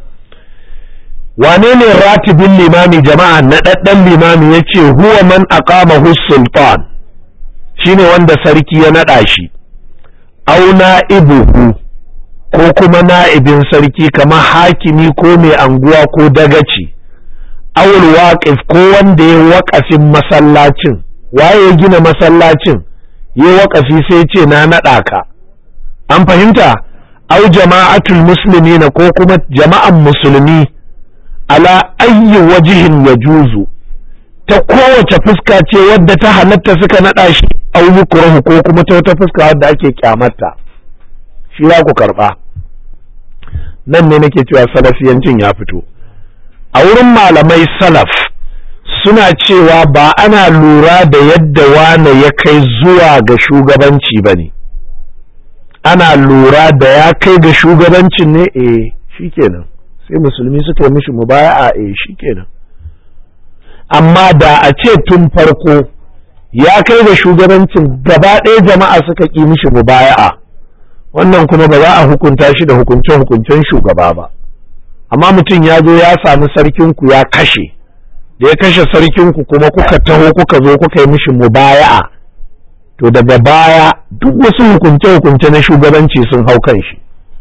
wane ne ratibin limami jama'a na ɗaɗɗan limami ya ce huwa man aqamahu sultan shine wanda sarki ya naɗa shi aw na'ibuhu ko kuma na'ibin sarki kamar hakimi ko mai anguwa ko dagaci awul waqif ko wanda ya waƙafin masallacin waye ya gina masallacin ya waƙafi sai ce na naɗa ka an fahimta au jama'atul muslimina ko kuma jama'an musulmi ala ayyi wajihin ya juzu ta kowace fuska ce wadda ta halatta suka naɗa shi au yukrahu ko kuma ta wata fuska wadda ake kyamarta shi za ku karɓa nan ne nake cewa salafiyancin ya fito a wurin malamai salaf suna cewa ba ana lura da yadda wane ya kai zuwa ga shugabanci ba ne ana lura da ya kai ga shugabancin ne eh shikenan sai musulmi suka yi mishi mubaya'a eh shikenan amma da a ce tun farko ya kai ga shugabancin gaba ɗaya jama'a suka ƙi mishi mubaya'a wannan kuma ba za a hukunta shi da hukunce-hukuncen shugaba ba amma mutum ya zo ya sami sarkinku ya kashe da ya kashe sarkinku kuma kuka taho kuka zo kuka yi mishi mubaya'a to daga baya duk wasu hukunce-hukunce na shugabanci sun hau kan shi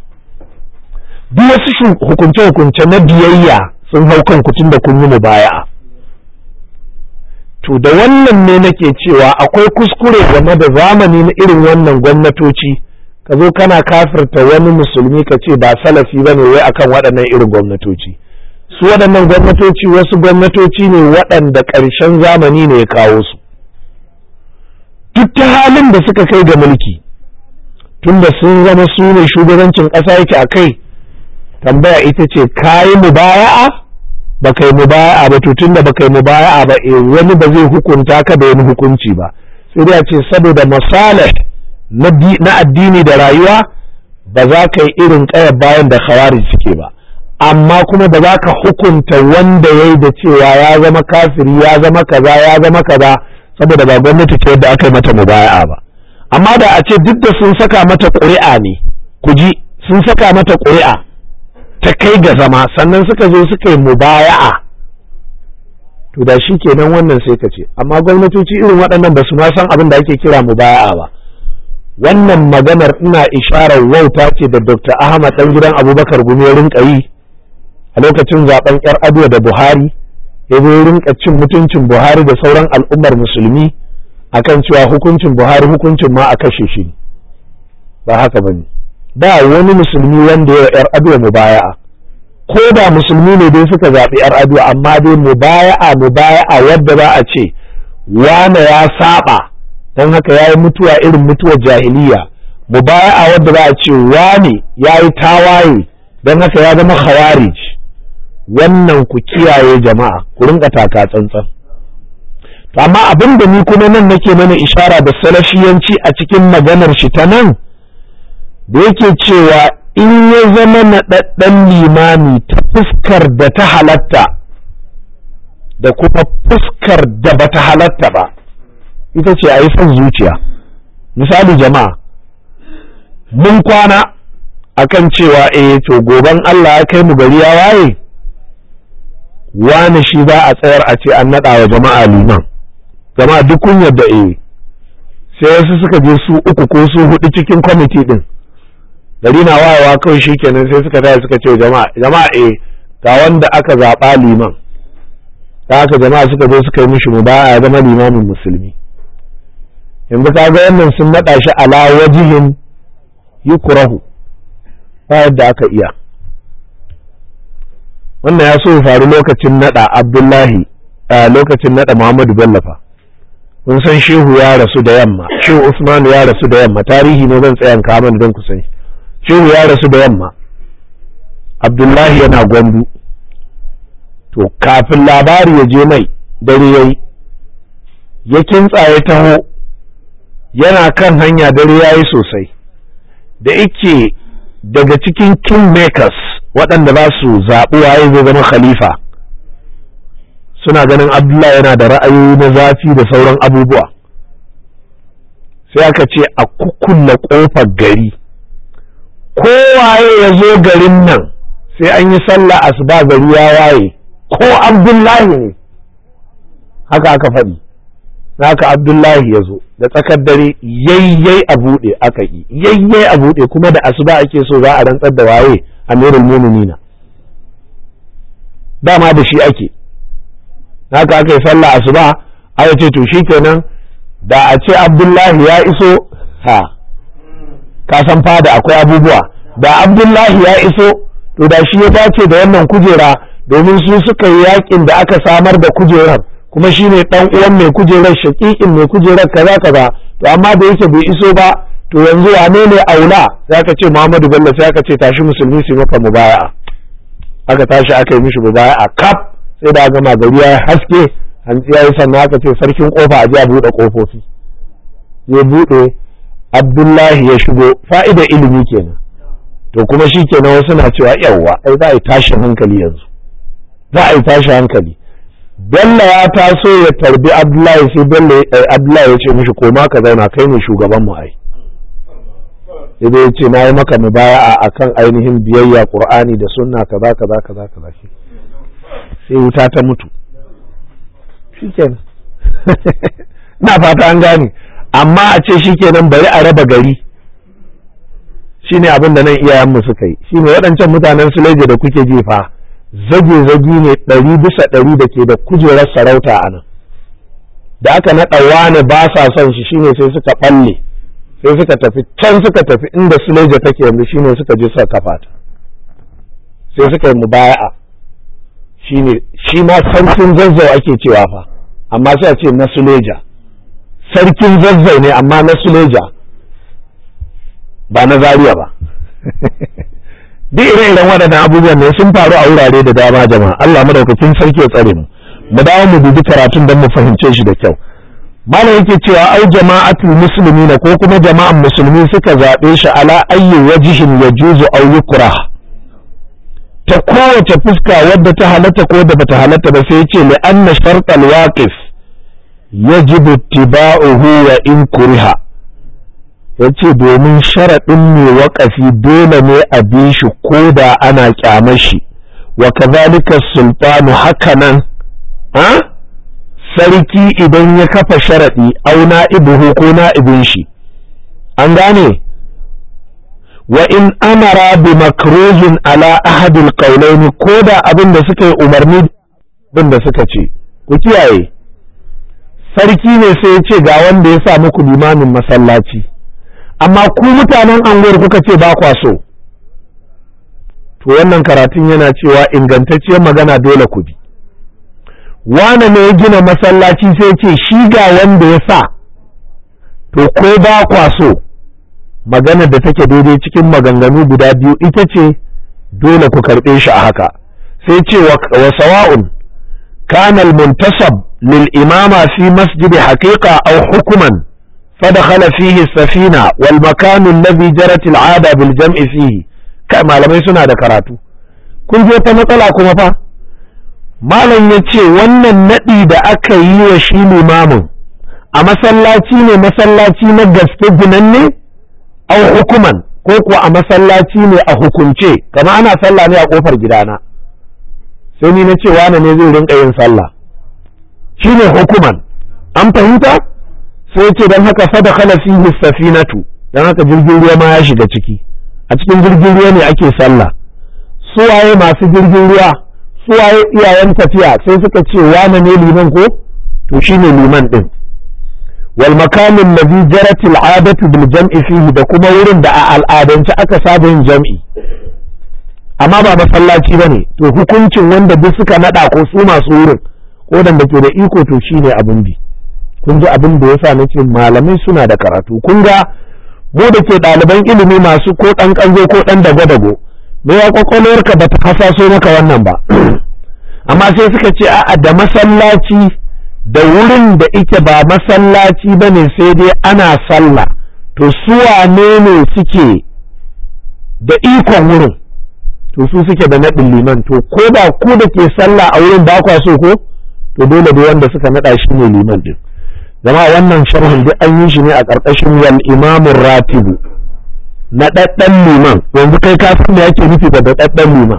duk wasu hukunce-hukunce na biyayya sun hau kan tun da kun yi mubaya'a to da wannan ne nake cewa akwai kuskure game da zamani na irin wannan gwamnatoci ka zo kana kafirta wani musulmi ka ce ba salafi ba ne wai akan waɗannan irin gwamnatoci su waɗannan gwamnatoci wasu gwamnatoci ne waɗanda ƙarshen zamani ne ya kawo su duk ta halin da suka kai ga mulki tunda sun zama su ne shugabancin ƙasa yake a kai tambaya ita ce kayi mubaya'a ba kai mubaya'a ba to tunda ba kai mubaya'a ba eh wani ba zai hukunta ka da wani hukunci ba sai dai a ce saboda masalih na addini da rayuwa ba za ka yi irin ƙayar bayan da khawarij suke ba amma kuma ba za ka hukunta wanda ya yi da cewa ya zama kafiri ya zama kaza ya zama kaza saboda ba gwamnati ce yadda aka yi mata mubaya'a ba amma da a ce duk da sun saka mata ƙuri'a ne ku ji sun saka mata ƙuri'a ta kai ga zama sannan suka zo suka yi mubaya'a to da shi kenan wannan sai ka ce amma gwamnatoci irin waɗannan ba su ma san abin da ake kira mubaya'a ba wannan maganar ina isharar wauta ce da Dr. Ahmad ɗan gidan Abubakar Gumi ya rinka yi a lokacin zaben yar Aduwa da Buhari ya zo rinka cin mutuncin Buhari da sauran al'ummar musulmi akan cewa hukuncin Buhari hukuncin ma a kashe shi ba haka bane ba wani musulmi wanda ya yar Aduwa mubaya'a ko da musulmi ne dai suka zaɓi yar Aduwa amma dai mubaya'a mubaya'a wadda za a ce wane ya saba don haka ya yi mutuwa irin mutuwar jahiliya mubaya'a wadda za a ce wane ya yi tawaye don haka ya zama khawarij wannan ku kiyaye jama'a ku rinka taka tsantsan to amma abin da ni kuma nan nake mana ishara da salafiyanci a cikin maganar shi ta nan da yake cewa in ya zama naɗaɗɗen limami ta fuskar da ta halatta da kuma fuskar da bata halatta ba ita ce a yi son zuciya misali jama'a mun kwana akan cewa eh to goban Allah ya kai mu gari ya waye wane shi za a tsayar a ce an naɗa wa jama'a liman jama'a duk kun yadda eh sai wasu suka je su uku ko su hudu cikin kwamiti din gari na wayewa kawai shi kenan sai suka taya suka ce jama'a jama'a eh ga wanda aka zaɓa liman ta haka jama'a suka zo suka yi mishi mu ba ya zama limamin musulmi yanzu ka ga wannan sun naɗa shi ala wajihin yukrahu ba yadda aka iya wannan ya so ya faru lokacin naɗa abdullahi a lokacin naɗa muhammadu bello fa kun san shehu ya rasu da yamma shehu usmanu ya rasu da yamma tarihi ne zan tsayan kaman don ku san shehu ya rasu da yamma abdullahi yana gwandu to kafin labari ya je mai dare yayi ya kintsa ya taho yana kan hanya dare yayi sosai da ike daga cikin kingmakers waɗanda za su zaɓi waye zai zama khalifa suna ganin abdullahi yana da ra'ayoyi na zafi da sauran abubuwa sai aka ce a kukkulle ƙofar gari kowaye ya zo garin nan sai an yi sallah asuba gari ya waye ko abdullahi ne haka aka faɗi haka abdullahi ya zo da tsakar dare yayyai a buɗe aka yi yayyai a buɗe kuma da asuba ake so za a rantsar da waye amirul muminina dama da shi ake haka aka yi sallah asuba aka ce to shikenan da a ce abdullahi ya iso ha ka san fada akwai abubuwa da abdullahi ya iso to da shi ya dace da wannan kujera domin su suka yi yakin da aka samar da kujerar kuma shine dan uwan mai kujerar shakikin mai kujerar kaza kaza to amma da yake bai iso ba to yanzu wane ne aula sai aka ce Muhammadu Bello sai aka ce tashi musulmi su maka mubaya'a aka tashi aka yi mishi mubaya'a kaf sai da gama gari ya haske hantsi ya yi sannan aka ce sarkin kofa a ji a buɗe kofofi ya buɗe Abdullahi ya shigo fa'ida ilimi kenan to kuma shi kenan wasu na cewa yawwa ai za a yi tashin hankali yanzu za a yi tashin hankali Bello ya taso ya tarbi Abdullahi sai Bello Abdullahi ya ce mishi koma ka zauna kai ne shugaban mu ai sai dai ya ce na yi maka mubaya'a akan ainihin biyayya Qur'ani da sunna kaza kaza kaza kaza shi sai wuta ta mutu shikenan na fata an gane amma a ce shikenan bari a raba gari shine abin da nan iyayenmu suka yi shine waɗancan mutanen Suleje da kuke jefa zage-zagi ne ɗari bisa ɗari da ke da kujerar sarauta a nan da aka naɗa wane ba sa son shi shine sai suka ɓalle sai suka tafi can suka tafi inda Suleja take yanzu shine suka je suka kafa ta sai suka yi mubaya'a shine shi ma sarkin zazzau ake cewa fa amma sai a ce na Suleja sarkin zazzau ne amma na Suleja ba na Zaria ba duk ire-iren waɗannan abubuwan ne sun faru a wurare da dama jama'a Allah madaukakin sarki ya tsare mu mu dawo mu dubi karatun don mu fahimce shi da kyau malam yake cewa au jama'atul muslimina ko kuma jama'an musulmi suka zaɓe shi ala ayyi wajihin yajuzu aw yukrah ta kowace fuska wadda ta halatta ko da bata halatta ba sai yace li anna shartal waqif yajibu ittiba'uhu wa in kuriha yace domin sharaɗin mai waƙafi dole ne a bi shi ko da ana kyamar shi wa kazalika sultanu hakanan ha sarki idan ya kafa sharaɗi au na'ibuhu ko na'ibin shi an gane wa in amara bi makruhin ala ahadil qawlaini ko da abin da suka yi umarni abin da suka ce ku kiyaye sarki ne sai ya ce ga wanda ya sa muku limamin masallaci amma ku mutanen anguwar kuka ce ba kwa so to wannan karatun yana cewa ingantacciyar magana dole ku bi wane ne ya gina masallaci sai ce shi ga wanda ya sa to ko ba kwa so maganar da take daidai cikin maganganu guda biyu ita ce dole ku karɓe shi a haka sai ce wa sawa'un kana al-muntasab lil imama fi masjid haqiqa aw hukman فدخل فيه السفينة والمكان الذي جرت العادة بالجمع فيه kai malamai suna da karatu kun je ta matsala kuma fa malam ya ce wannan naɗi da aka yi wa shi limamin a masallaci ne masallaci na gaske ginanne au hukuman ko kuwa a masallaci ne a hukunce kama ana sallah ne a kofar gidana sai ni na ce wane ne zai rinka yin sallah shine hukuman an fahimta sai ce don haka fada khala fihi safinatu don haka jirgin ruwa ma ya shiga ciki a cikin jirgin ruwa ne ake sallah suwaye masu jirgin ruwa suwaye iyayen tafiya sai suka ce wane ne liman ko to shine liman din wal makamin ladhi jarat al adatu bil jam'i fihi da kuma wurin da a al'adance aka saba yin jam'i amma ba masallaci bane to hukuncin wanda duk suka nada ko su masu wurin ko da ke da iko to shine abin bi kun ji abin da yasa nace malamai suna da karatu kun ga mu da ke ɗaliban ilimi masu ko ɗan ƙanzo ko ɗan dago-dago me ya kwakwalwarka ba ta hasaso maka wannan ba amma sai suka ce a'a da masallaci da wurin da ike ba masallaci ba ne sai dai ana sallah to su wane ne suke da ikon wurin to su suke da naɗin liman to ko da ku da ke sallah a wurin ba kwa so ko to dole da wanda suka naɗa shi ne liman din zama wannan sharhin duk an yi shi ne a ƙarƙashin wal imamun ratibu na ɗaɗɗan liman yanzu kai ka san me yake nufi da ɗaɗɗan liman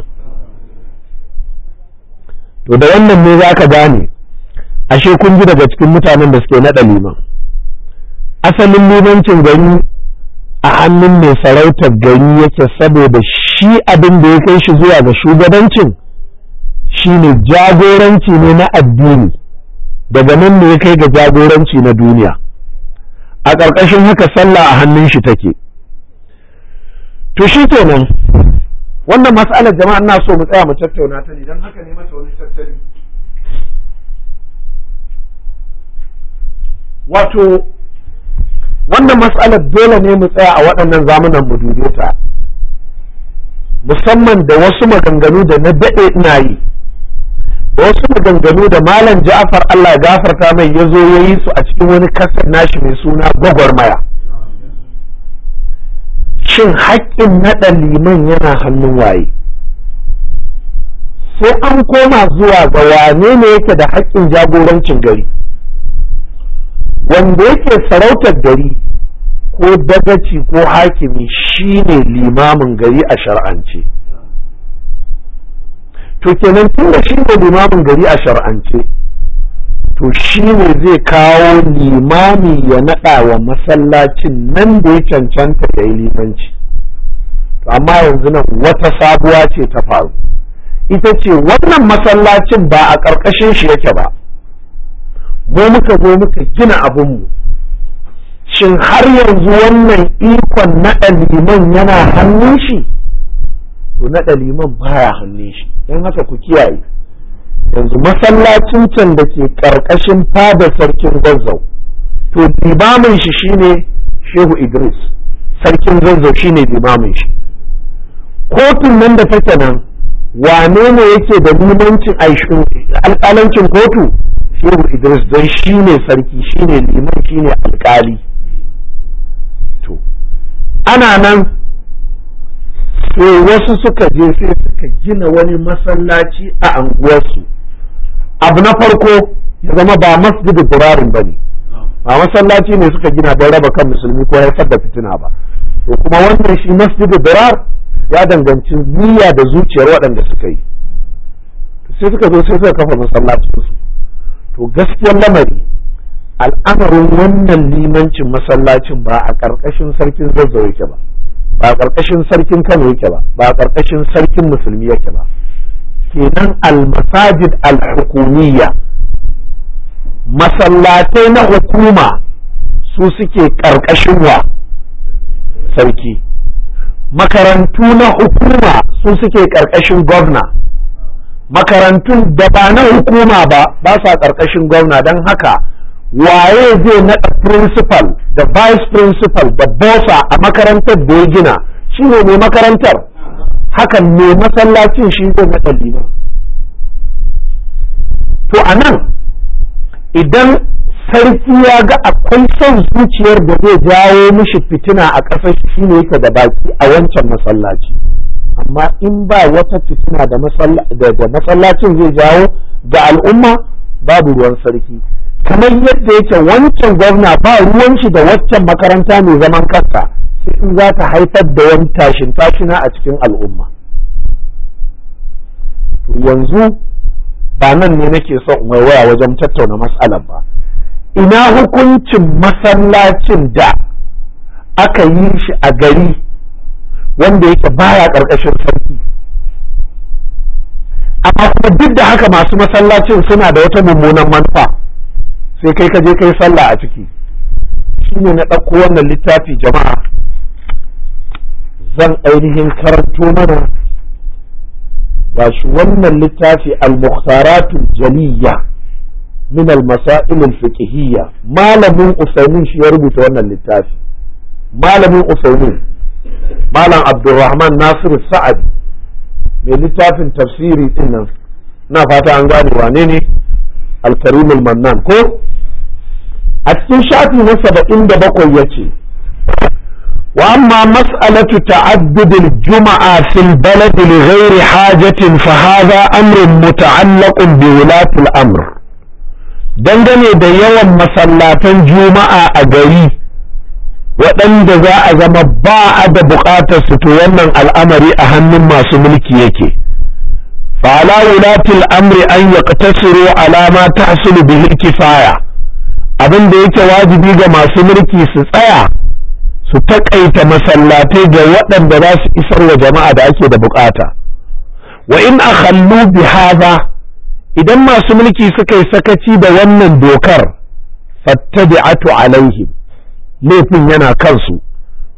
to da wannan ne za ka gane ashe kun ji daga cikin mutanen da suke naɗa liman asalin limancin gari a hannun mai sarautar gari yake saboda shi abin da ya kai shi zuwa ga shugabancin shine jagoranci ne na addini daga nan ne ya kai ga jagoranci na duniya a ƙarƙashin haka sallah a hannun shi take to shi kenan wannan mas'alar jama'a ina so mu tsaya mu tattauna ta ne don haka ne mata wani tattali wato wannan mas'alar dole ne mu tsaya a waɗannan zamunan mu dube ta musamman da wasu maganganu da na daɗe ina yi da wasu maganganu da malam ja'far Allah ya gafarta mai ya zo ya yi su a cikin wani kasar nashi mai suna gwagwarmaya shin haƙƙin naɗa liman yana hannun waye sai an koma zuwa ga wane ne yake da haƙƙin jagorancin gari wanda yake sarautar gari ko dagaci ko hakimi shine limamin gari a shar'ance to kenan tun da shine limamin gari a shar'ance to shine zai kawo limami ya naɗa wa masallacin nan da ya cancanta ya yi limanci to amma yanzu nan wata sabuwa ce ta faru ita ce wannan masallacin ba a ƙarƙashin shi yake ba mu muka zo muka gina abinmu shin har yanzu wannan ikon naɗa liman yana hannun shi to naɗa liman baya hannun shi don haka ku kiyaye yanzu masallacin can da ke ƙarƙashin fada sarkin zazzau to limamin shi shine shehu idris sarkin zazzau shine limamin shi kotun nan da take nan wane ne yake da limancin alƙalancin kotu shehu idris don shi ne sarki shi ne liman shi ne alƙali to ana nan sai wasu suka je sai suka gina wani masallaci a anguwarsu abu na farko ya zama ba masjidu durarin ba ne ba masallaci ne suka gina don raba kan musulmi ko haifar da fitina ba to kuma wannan shi masjidu durar ya danganci niyya da zuciyar waɗanda suka yi sai suka zo sai suka kafa masallacinsu to gaskiyar lamari al'amarin wannan limancin masallacin ba a ƙarƙashin sarkin zazzau yake ba ba a ƙarƙashin sarkin kano yake ba ba a ƙarƙashin sarkin musulmi yake ba kenan al-masajid al-hukumiyya masallatai na hukuma su suke ƙarƙashin wa sarki makarantu na hukuma su suke ƙarƙashin gwamna makarantun da ba na hukuma ba ba sa ƙarƙashin gwamna don haka waye zai naɗa principal da vice principal da bosa a makarantar da ya gina shi ne mai makarantar hakan mai masallacin shi zai naɗa liman to a nan idan sarki ya ga akwai son zuciyar da zai jawo mishi fitina a ƙasar shi ne yake da baki a wancan masallaci amma in ba wata fitina da masallacin zai jawo ga al'umma babu ruwan sarki kamar yadda yake wancan gwamna ba ruwan shi da waccan makaranta mai zaman kanta sai in za ta haifar da wani tashin tashina a cikin al'umma yanzu ba nan ne nake so in waya wajen tattauna matsalar ba ina hukuncin masallacin da aka yi shi a gari wanda yake baya ƙarƙashin sarki amma kuma duk da haka masu masallacin suna da wata mummunan manufa sai kai ka je kai sallah a ciki shine na ɗauko wannan littafi jama'a zan ainihin karanto mana ba shi wannan littafi al-mukhtaratu jaliyya min al-masail al-fiqhiyya malamin usaimin shi ya rubuta wannan littafi malamin usaimin malam abdulrahman nasir sa'ad mai littafin tafsiri din nan na fata an gane wane ne alkarim mannan ko a cikin shafi na saba'in da bakwai ya ce wa amma mas'alatu ta'addudil juma'a fil balad li ghairi hajatin fa hadha amrun muta'allaqun bi wulati al-amr dangane da yawan masallatan juma'a a gari waɗanda za a zama ba a da buƙatar su to wannan al'amari a hannun masu mulki yake fala wulatil amri an yaqtasiru ala ma tahsulu bihi kifaya abin da yake wajibi ga masu mulki su tsaya su taƙaita masallatai ga waɗanda za su isar wa jama'a da ake da buƙata wa in akhallu bi hadha idan masu mulki suka yi sakaci da wannan dokar fattabi'atu alaihim laifin yana kansu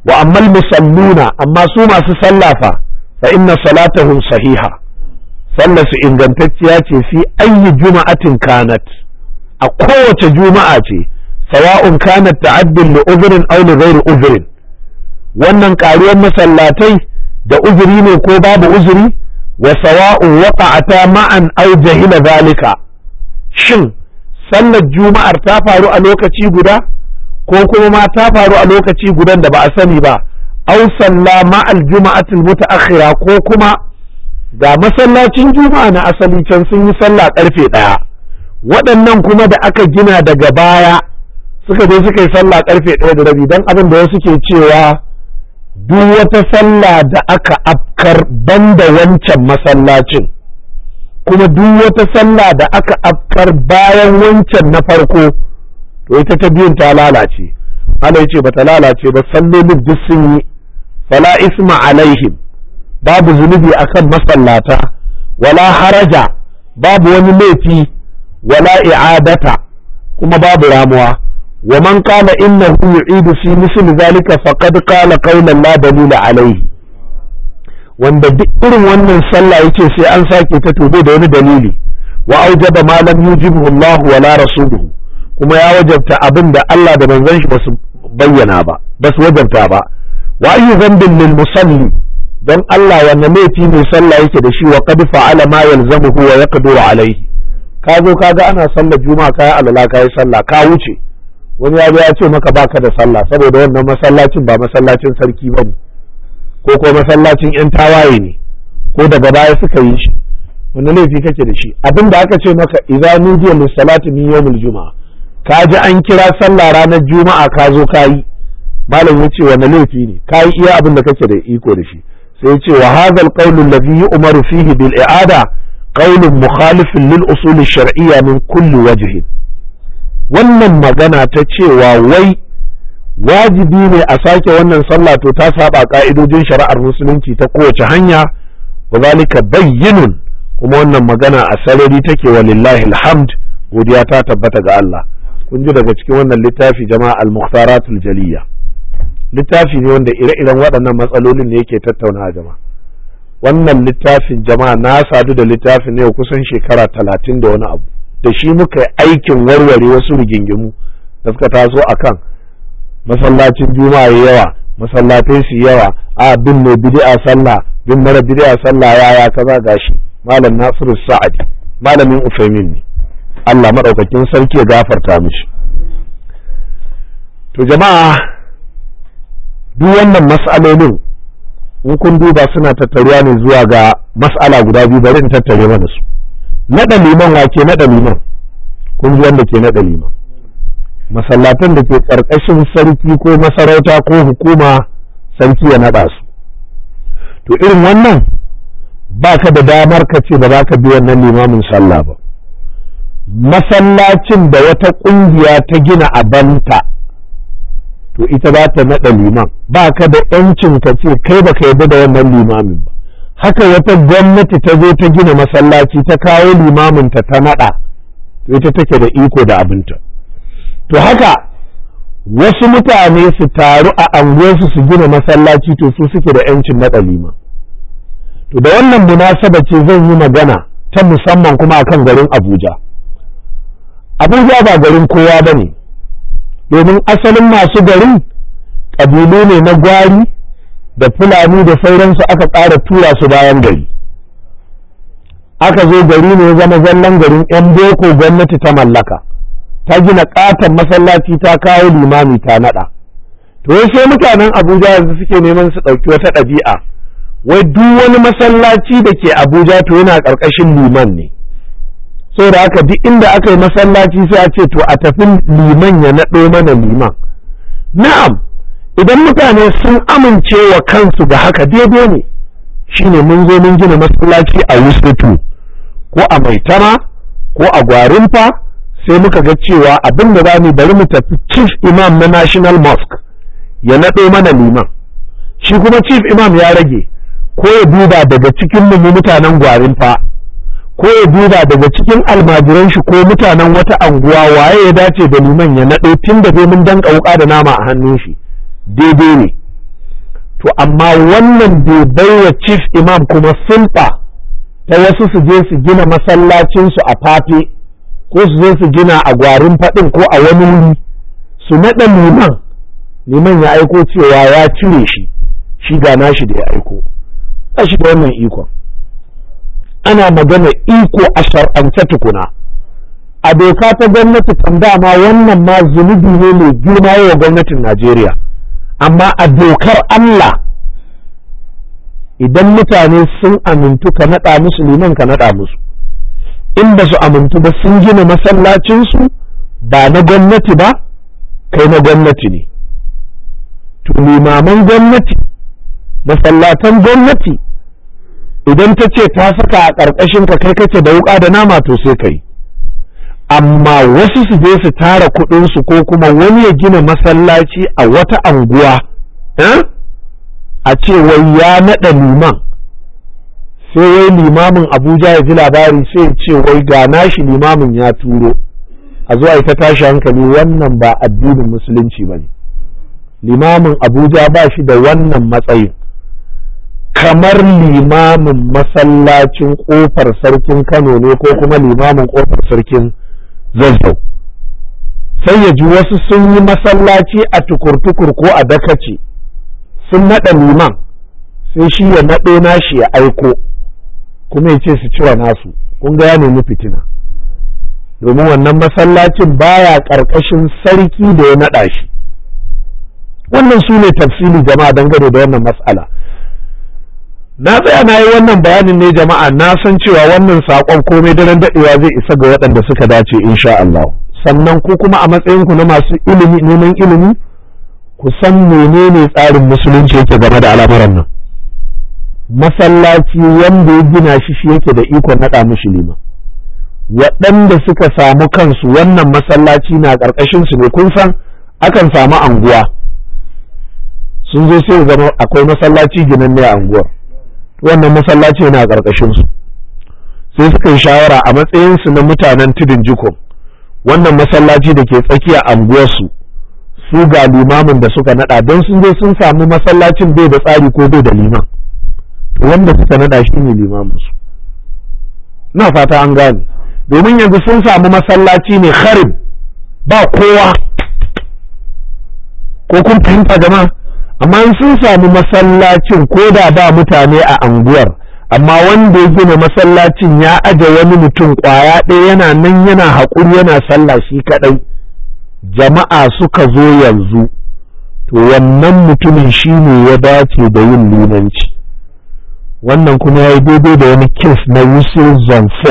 wa ammal musalluna amma su masu sallafa fa inna salatahum sahiha sallar su ingantacciya ce fi ayyi juma'atin kanat a kowace juma'a ce sawa'un kanat ta'addin li uzrin aw li ghairi uzrin wannan karuwar masallatai da uzuri ne ko babu uzuri wa sawa'un waqa'ata ma'an aw jahila zalika shin sallar juma'ar ta faru a lokaci guda ko kuma ma ta faru a lokaci gudan da ba a sani ba aw salla ma'al juma'atil mutaakhira ko kuma ga masallacin juma'a na asali can sun yi sallah karfe ɗaya waɗannan kuma da aka gina daga baya suka je suka yi sallah karfe ɗaya da rabi don abin da wasu ke cewa duk wata sallah da aka afkar banda wancan masallacin kuma duk wata sallah da aka afkar bayan wancan na farko to ita ta biyun ta lalace Allah ce ba ta lalace ba sallolin duk sun yi fala isma alaihim babu zunubi akan masallata wala haraja babu wani laifi wala i'adata kuma babu ramuwa wa man qala innahu yu'idu fi misli zalika faqad qala qawlan la dalila alayhi wanda duk irin wannan sallah yace sai an sake ta tobe da wani dalili wa aujaba ma lam yujibu Allah wala rasuluhu kuma ya wajabta abin da Allah da manzon shi basu bayyana ba basu wajabta ba wa ayyu dhanbin lil musalli don Allah wanne laifi mai sallah yake da shi wa qad fa'ala ma yalzamuhu wa yaqdiru alayhi ka zo ka ga ana sallar juma'a kai alala kai sallah ka wuce wani ya zo ya ce maka baka da sallah saboda wannan masallacin ba masallacin sarki bane ko ko masallacin yan tawaye ne ko daga baya suka yi shi wani laifi kake da shi abinda aka ce maka idza nudiya lis salati min yawmil juma'a ka ji an kira sallah ranar juma'a ka zo ka yi malam ya ce wani laifi ne ka yi iya abin da kake da iko da shi sai ce wa hadha alqawlu alladhi yu'maru fihi bil i'ada qawlun mukhalifun lil usul shar'iyya min kulli wajhin wannan magana ta cewa wai wajibi ne a sake wannan sallah to ta saba ka'idojin shari'ar musulunci ta kowace hanya wa zalika bayyinun kuma wannan magana a sarari take wa lillahi alhamd godiya ta tabbata ga Allah kun ji daga cikin wannan littafi jama'a al-mukhtaratul jaliyya littafi ne wanda ire-iren waɗannan matsalolin ne yake tattauna jama'a wannan littafin jama'a na sadu da littafin ne kusan shekara talatin da wani abu da shi muka yi aikin warware wasu rigingimu da suka taso a kan masallacin juma'a yawa masallatai su yawa a bin mai bid'a sallah bin mara bid'a sallah yaya kaza gashi malam nasiru sa'adi malamin ufaimin ne Allah maɗaukakin sarki ya gafarta mishi to jama'a duk wannan mas'alolin in kun duba suna tattaruwa ne zuwa ga mas'ala guda biyu bari in tattare mana su naɗa liman wa ke naɗa liman kun ji wanda ke naɗa liman masallatan da ke ƙarƙashin sarki ko masarauta ko hukuma sarki ya naɗa su to irin wannan ba ka da damar ka ce ba za ka bi wannan limamin sallah ba masallacin da wata ƙungiya ta gina a banta to ita za ta naɗa liman ba ka da ‘yancin ka ce kai ba ka yarda da wannan limamin ba haka wata gwamnati ta zo ta gina masallaci ta kawo limaminta ta naɗa to ita take da iko da abinta to haka wasu mutane su taru a anguwarsu su gina masallaci to su suke da ‘yancin naɗa liman to da wannan munasaba ce zan yi magana ta musamman kuma akan garin abuja abuja ba garin kowa ba ne domin asalin masu garin ƙabilu ne na gwari da fulani da sauransu aka ƙara tura su bayan gari aka zo gari ne zama zallan garin 'yan boko gwamnati ta mallaka ta gina ƙaton masallaci ta kawo limami ta naɗa to sai mutanen abuja yanzu suke neman su ɗauki wata ɗabi'a wai duk wani masallaci da ke abuja to yana ƙarƙashin liman ne saboda haka duk inda aka yi masallaci sai a ce to a tafi liman ya naɗo mana liman na'am idan mutane sun amince wa kansu da haka daidai ne shine mun zo mun gina masallaci a wusatu ko a maitama ko a gwarinfa sai muka ga cewa abin da za mu bari mu tafi chief imam na national mosque ya naɗo mana liman shi kuma chief imam ya rage ko ya duba daga cikin mu mutanen gwarinfa ko ya duba daga cikin almajiran shi ko mutanen wata anguwa waye ya dace da liman ya naɗo tun da mun danka wuka da nama a hannun shi daidai ne to amma wannan bai baiwa chief imam kuma sulfa ta wasu su je su gina masallacinsu a fafe ko su zo su gina a gwarin faɗin ko a wani wuri su naɗa liman liman ya aiko cewa ya cire shi shi ga nashi da ya aiko ba shi da wannan ikon ana magana iko a shar'ance tukuna a doka ta gwamnati kan dama wannan ma zunubi ne mai girma wa gwamnatin Najeriya amma a dokar Allah idan mutane sun amintu ka naɗa musu liman ka naɗa musu in ba su amintu ba sun gina masallacinsu ba na gwamnati ba kai na gwamnati ne to limaman gwamnati masallatan gwamnati idan ta ce ta saka a ƙarƙashin ka kai kake da wuƙa da nama to sai kai amma wasu su je su tara kuɗinsu ko kuma wani ya gina masallaci a wata anguwa a ce wai ya naɗa liman sai wai limamin abuja ya ji labari sai ya ce wai ga nashi limamin ya turo a zuwa ita tashi hankali wannan ba addinin musulunci ba ne limamin abuja ba shi da wannan matsayin kamar limamin masallacin kofar sarkin kano ne ko kuma limamin kofar sarkin zazzau sai ya ji wasu sun yi masallaci a tukur-tukur ko a dakace sun naɗa liman sai shi ya naɗo nashi ya aiko kuma ya ce su cire nasu kun ga ya nemi fitina domin wannan masallacin baya ƙarƙashin sarki da ya naɗa shi wannan su ne tafsili jama'a dangane da wannan matsala na tsaya na yi wannan bayanin ne jama'a na san cewa wannan saƙon komai daren daɗewa zai isa ga waɗanda suka dace insha Allah sannan ku kuma a matsayinku na masu ilimi neman ilimi ku san menene tsarin musulunci yake game da al'amuran nan masallaci wanda ya gina shi shi yake da ikon naɗa mishi lima waɗanda suka samu kansu wannan masallaci na ƙarƙashin su ne kun san akan samu anguwa sun zo sai zama akwai masallaci ginanne a anguwar wannan masallaci yana ƙarƙashin su sai suka yi shawara a matsayin su na mutanen tudun jikon wannan masallaci da ke tsakiya anguwarsu su ga limamin da suka nada don sun zo sun samu masallacin bai da tsari ko bai da liman to wanda suka nada shi ne limamin su na fata an gane domin yanzu sun samu masallaci ne kharib ba kowa ko kun fahimta jama'a amma sun samu masallacin ko da ba mutane a anguwar amma wanda ya gina masallacin ya aje wani mutum kwaya ɗaya yana nan yana haƙuri yana sallah shi kaɗai jama'a suka zo yanzu to wannan mutumin shi ne ya dace da yin limanci wannan kuma ya yi daidai da wani kes na yusuf zanfo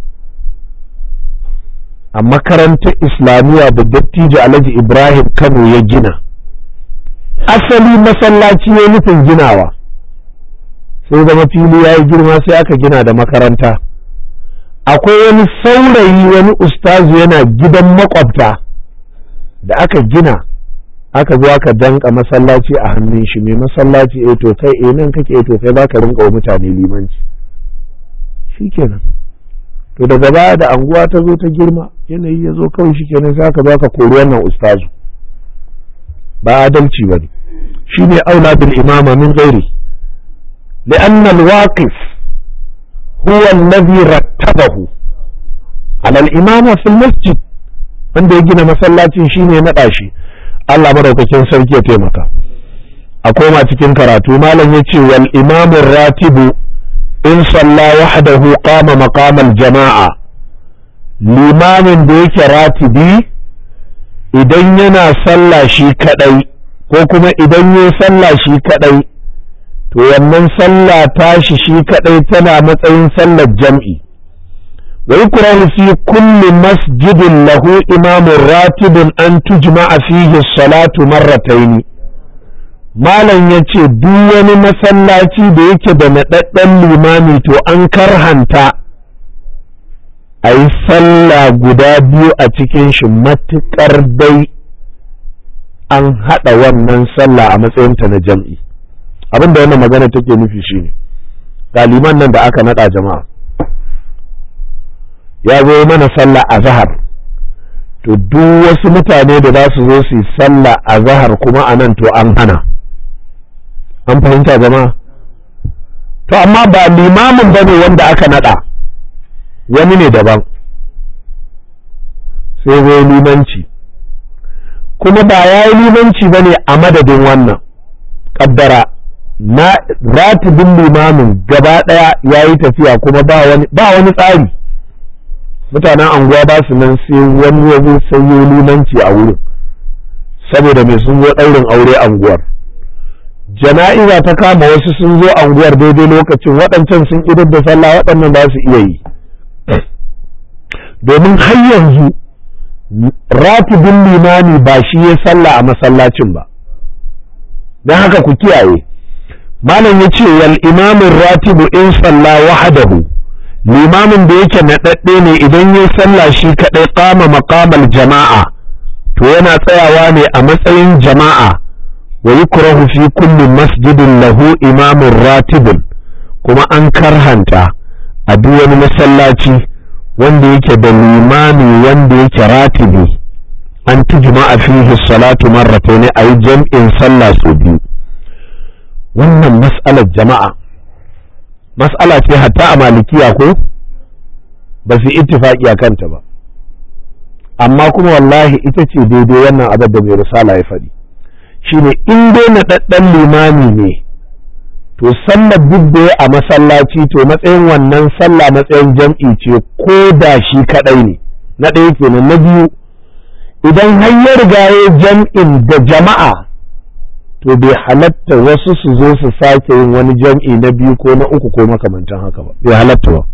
a makarantar islamiyya da dattijo alhaji ibrahim kano ya gina asali masallaci ya nufin ginawa sai zama fili ya yi girma sai aka gina da makaranta akwai wani saurayi wani ustazu yana gidan makwabta da aka gina aka zo aka danka masallaci a hannun shi mai masallaci eh to kai eh nan kake eh to kai baka rinka wa mutane limanci shikenan to daga baya da anguwa ta zo ta girma yanayi ya zo kawai shikenan sai aka zo aka kori wannan ustazu ba adalci bane shine aula bil imama min ghairi لأن الواقف هو الذي رتبه على الإمامة في المسجد wanda ya gina masallacin shine naɗa shi Allah madaukakin sarki ya taimaka a koma cikin karatu malam ya ce wal imamun ratibu in salla wahdahu qama maqamal jama'a limamin da yake ratibi idan yana sallah shi kadai ko kuma idan ya sallah shi kadai to wannan sallah tashi shi kadai tana matsayin sallar jam'i ويكره في كل مسجد له إمام راتب أن تجمع فيه الصلاة مرتين malam ya ce duk wani masallaci da yake da naɗaɗɗen limami to an karhanta a yi sallah guda biyu a cikin shi matuƙar dai an haɗa wannan sallah a matsayinta na jam'i abin da wannan magana take nufi shine ɗaliman nan da aka naɗa jama'a ya zo mana sallah a zahar to duk wasu mutane da za su zo su yi sallah a zahar kuma a nan to an hana an fahimta jama'a to amma ba limamin ba ne wanda aka nada wani ne daban sai zai limanci kuma ba ya yi limanci ba ne a madadin wannan kaddara na ratibin limamin gaba ɗaya ya yi tafiya kuma ba wani tsari mutanen anguwa ba su nan sai wani ya zo sanyo limanci a wurin saboda mai sun zo ɗaurin aure anguwar jana'iza ta kama wasu sun zo anguwar daidai lokacin waɗancan sun idar da sallah waɗannan ba su iya yi domin har yanzu ratibin limami ba shi ya sallah a masallacin ba don haka ku kiyaye malam ya ce wal imamin ratibu in salla wahadahu limamin da yake naɗaɗɗe ne idan ya sallah shi kaɗai kama maƙamal jama'a to yana tsayawa ne a matsayin jama'a wa yukrahu fi kulli masjidin lahu imamun ratibun kuma an karhanta a duk wani masallaci wanda yake da limami wanda yake ratibi an tujma'a fihi salatu marratayn ayi jam'in sallah su biyu wannan mas'alar jama'a mas'ala ce hatta a malikiya ko ba su ittifaki a kanta ba amma kuma wallahi ita ce daidai wannan abin da mai risala ya faɗi shine in dai naɗaɗɗen limami ne to sallar duk da a masallaci to matsayin wannan sallah matsayin jam'i ce ko da shi kaɗai ne na ɗaya kenan na biyu idan har ya riga ya jam'in da jama'a to bai halatta wasu su zo su sake yin wani jam'i na biyu ko na uku ko makamantan haka ba bai halatta ba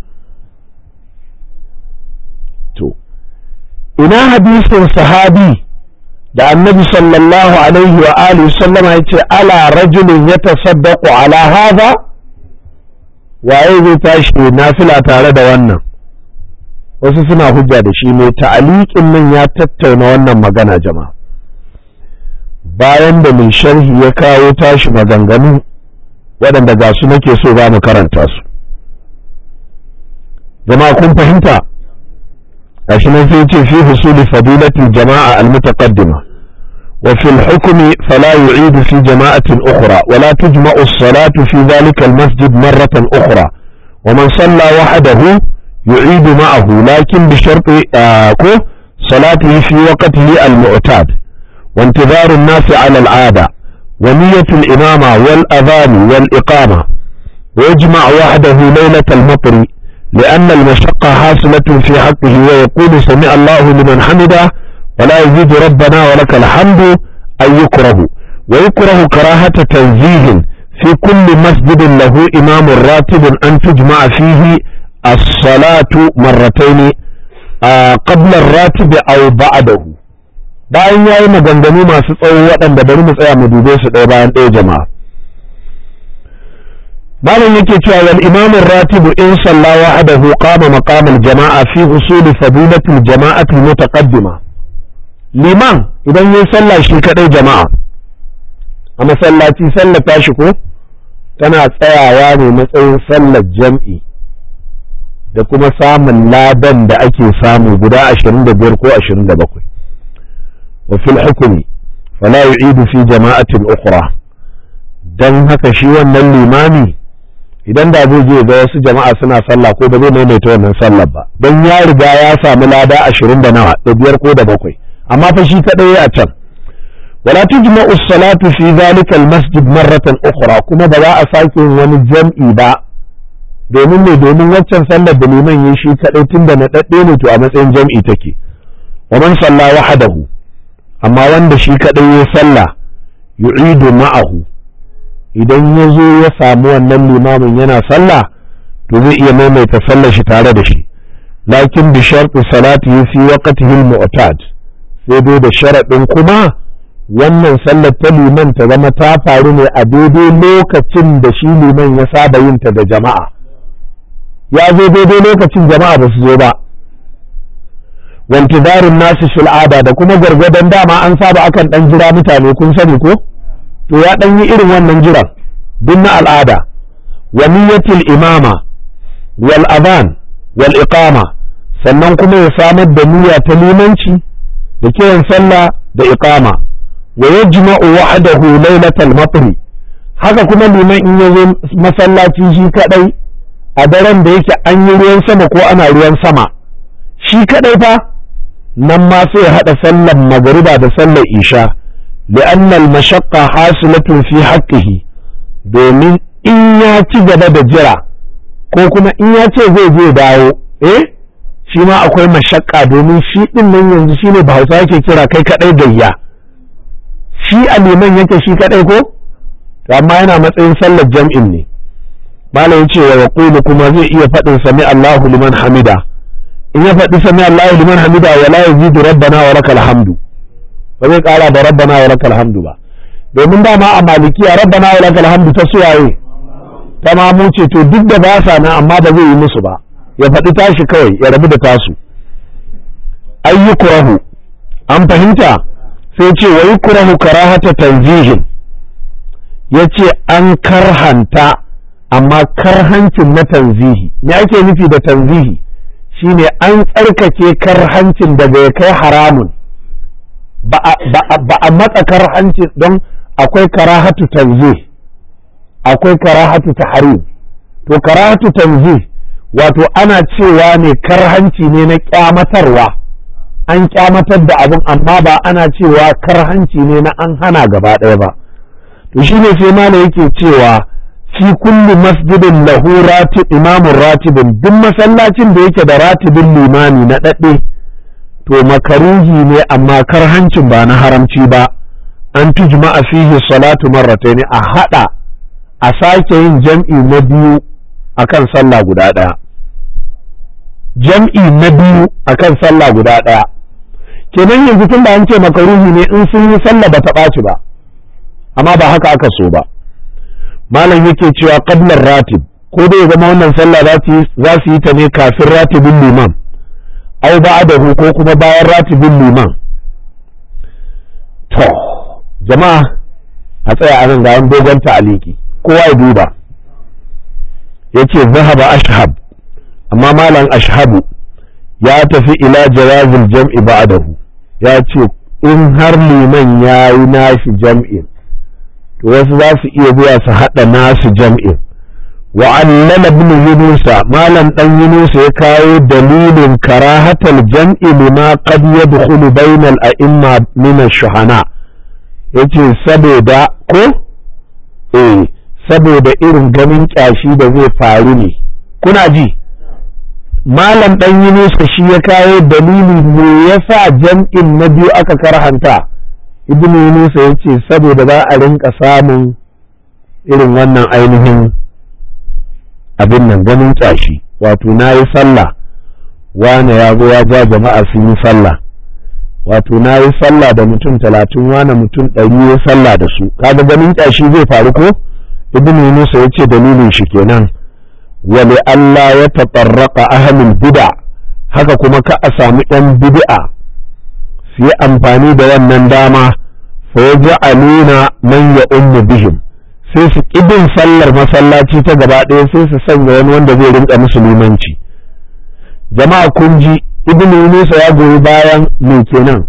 to ina hadisin sahabi da annabi sallallahu alaihi wa alihi sallama ya ce ala rajulin ya tasaddaqu ala hadha waye zai tashi nafila tare da wannan wasu suna hujja da shi mai ta'aliƙin nan ya tattauna wannan magana jama'a bayan da mai sharhi ya kawo tashi maganganu waɗanda ga su nake so za mu karanta su jama'a kun fahimta gashi nan sai ce fi husuli fadilatil jama'a almutaqaddima wa fil hukmi fala yu'idu fi jama'atin ukhra wa la tujma'u as-salatu fi dhalika al-masjid marratan ukhra wa man salla wahdahu yu'idu ma'ahu lakin bi sharti ko salatihi fi waqtihi al-mu'tad wa intidharu an-nas 'ala al-'ada wa niyyatu al-imama wal adhan wal iqama ويجمع وحده ليلة المطر لأن المشقة حاصلة في حقه ويقول سمع الله لمن حمده ولا يزيد ربنا ولك الحمد أن يكره ويكره كراهة تنزيه في كل مسجد له إمام راتب أن تجمع فيه الصلاة مرتين آه قبل الراتب أو بعده bayan ya yi maganganu masu tsawo waɗanda bari mu tsaya mu dube su ɗaya bayan ɗaya jama'a malam yake cewa wal imam ratib in salla wahdahu qama maqam al jama'a fi usul fadilat al jama'ati al mutaqaddima liman idan yayi sallah shi kadai jama'a a masallaci sallar tashi ko tana tsayawa ne matsayin sallar jam'i da kuma samun ladan da ake samu guda 25 ko 27 wa fil hukmi fala yu'idu fi jama'atin ukhra dan haka shi wannan limami idan da zai je ga wasu jama'a suna sallah ko ba zai maimaita wannan sallar ba don ya riga ya samu lada ashirin da nawa da biyar ko da bakwai amma fa shi kadai a can wala tujma'u salatu fi zalika almasjid marratan ukhra kuma ba za a sake yin wani jam'i ba domin ne domin waccan sallar da liman yi shi kadai tunda na dadde ne to a matsayin jam'i take wa man salla wahdahu amma wanda shi kadai ya sallah yu'idu ma'ahu idan ya zo ya samu wannan limamin yana sallah to zai iya maimaita sallar shi tare da shi lakin bi sharti salati fi waqtihi al-mu'tad sai dai da sharaɗin kuma wannan sallar ta liman ta zama ta faru ne a daidai lokacin da shi liman ya saba yin ta da jama'a ya zo daidai lokacin jama'a ba su zo ba wantidarin nasu fil'ada da kuma gargadon dama an saba akan dan jira mutane kun sani ko to ya dan yi irin wannan jiran duk na al'ada wa niyyatul imama wal adhan wal iqama sannan kuma ya samar da niyya ta limanci da kiran sallah da iqama wa yajma'u wahdahu lailatal matr haka kuma liman in ya zo masallaci shi kadai a daren da yake an yi ruwan sama ko ana ruwan sama shi kadai fa nan ma sai ya haɗa sallar magariba da sallar isha li'anna al-mashaqqa hasilatun fi haqqihi domin in ya ci gaba da jira ko kuma in ya ce zai je dawo eh shi ma akwai mashakka domin shi din nan yanzu shine Bahausa yake kira kai kadai gayya shi a liman yake shi kadai ko to amma yana matsayin sallar jam'in ne malam ce wa yaqulu kuma zai iya faɗin sami Allahu liman hamida in ya faɗi sami Allahu liman hamida wala yazidu rabbana wa lakal hamdu ba zai ƙara da rabbana wa lakal hamdu ba domin dama a malikiya rabbana wa lakal hamdu ta suwaye ta mamu ce to duk da ba sa nan amma ba zai yi musu ba ya faɗi tashi kawai ya rabu da tasu ayyukurahu an fahimta sai ce wa yukurahu karahata tanzihin ya ce an karhanta amma karhancin na tanzihi me ake nufi da tanzihi shine an tsarkake karhancin daga ya kai haramun ba a matsa karhancin don akwai karahatu tanzih akwai karahatu tahrim to karahatu tanzih wato ana cewa ne karhanci ne na kyamatarwa an kyamatar da abin amma ba ana cewa karhanci ne na an hana gaba ɗaya ba to shine sai mala yake cewa fi kulli masjidin lahu ratib imamun ratibin duk masallacin da yake da ratibin limami na ɗaɗɗe to makaruhi ne amma karhancin ba na haramci ba an tujma'a fihi salatu marratayn a hada a sake yin jam'i na biyu akan sallah guda ɗaya jam'i na biyu akan sallah guda ɗaya kenan yanzu tun da an ce makaruhi ne in sun yi sallah ba ta ɓaci ba amma ba haka aka so ba malam yake cewa qablar ratib ko dai zama wannan sallah za su yi ta ne kafin ratibin liman au ba'dahu ko kuma bayan ratibin liman to jama'a a tsaya a nan ga dogon ta'aliki kowa ya duba yace zahaba ashhab amma malam ashhabu ya tafi ila jawazil jam'i ba'dahu ya ce in har liman ya yi nashi jam'in to wasu za su iya zuwa su haɗa nasu jam'in wa allala ibn yunusa malam dan yunusa ya kawo dalilin karahatal jam'i lima qad yadkhulu bainal a'imma min ash-shuhana yace saboda ko eh saboda irin ganin kyashi da zai faru ne kuna ji malam dan yunusa shi ya kawo dalili me yasa jam'in na biyu aka karhanta ibn yunusa ya ce saboda za a rinka samun irin wannan ainihin abin nan ganin kyashi wato na yi sallah wane ya zo ya ja jama'a sun yi sallah wato na yi sallah da mutum talatin wane mutum ɗari ya sallah da su kaga ganin kyashi zai faru ko ibn yunusa ya ce dalilin shi kenan wali Allah ya taɓarraƙa ahalin bid'a haka kuma ka a samu ‘yan bid'a su yi amfani da wannan dama fa ya ja'aluna man ya ummu bihim sai su ƙibin sallar masallaci ta gaba ɗaya sai su sanya wani wanda zai rinka musulmanci jama'a kun ji ibn Yunusa ya goyi bayan me kenan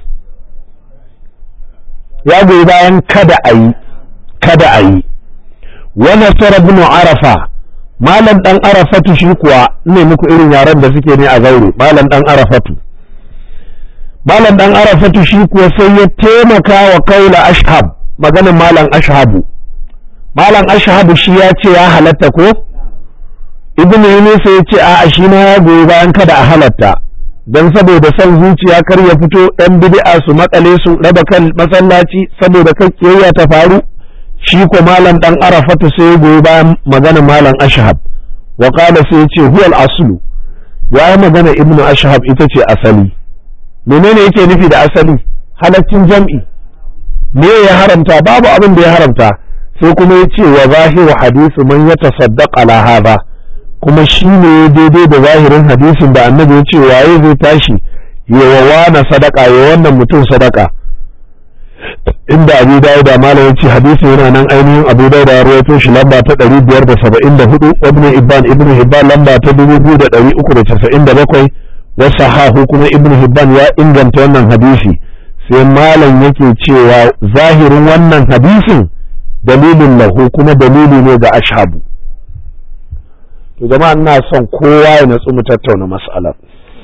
ya goyi bayan kada a yi kada a yi wa nasara ibn arafa malam dan arafatu shi kuwa ne muku irin yaren da suke ne a zaure malam dan arafatu malam dan arafatu shi kuwa sai ya taimaka wa kaula ashhab maganin malam ashhabu malam ashhabu shi ya ce ya halatta ko ibnu yunus ya ce a'a shi ma ya goyi bayan kada a halatta dan saboda son zuciya kar ya fito ɗan bid'a su makale su raba kan masallaci saboda kan kiyayya ta faru shi ko malam dan arafatu sai ya goyi bayan magana malam ashhab wa qala sai ya ce huwa al-aslu ya yi magana ibnu ashhab ita ce asali menene yake nufi da asali halaccin jam'i me ya haramta babu abin da ya haramta sai kuma ya ce wa zahiru hadisu man ya tasaddaq ala hadha kuma shi ne daidai da zahirin hadisin da annabi ya ce waye zai tashi ya wa sadaka ya wannan mutum sadaka inda abu dawud da malam yace hadisi yana nan ainihin abu dawud ya rawaito shi lamba ta 574 ibn ibban ibn hibban lamba ta 2397 wa sahahu kuma ibn hibban ya inganta wannan hadisi sai malam yake cewa zahirin wannan hadisin dalilin lahu kuma dalili ne ga ashabu to jama'a ina son kowa ya natsu mu tattauna mas'alar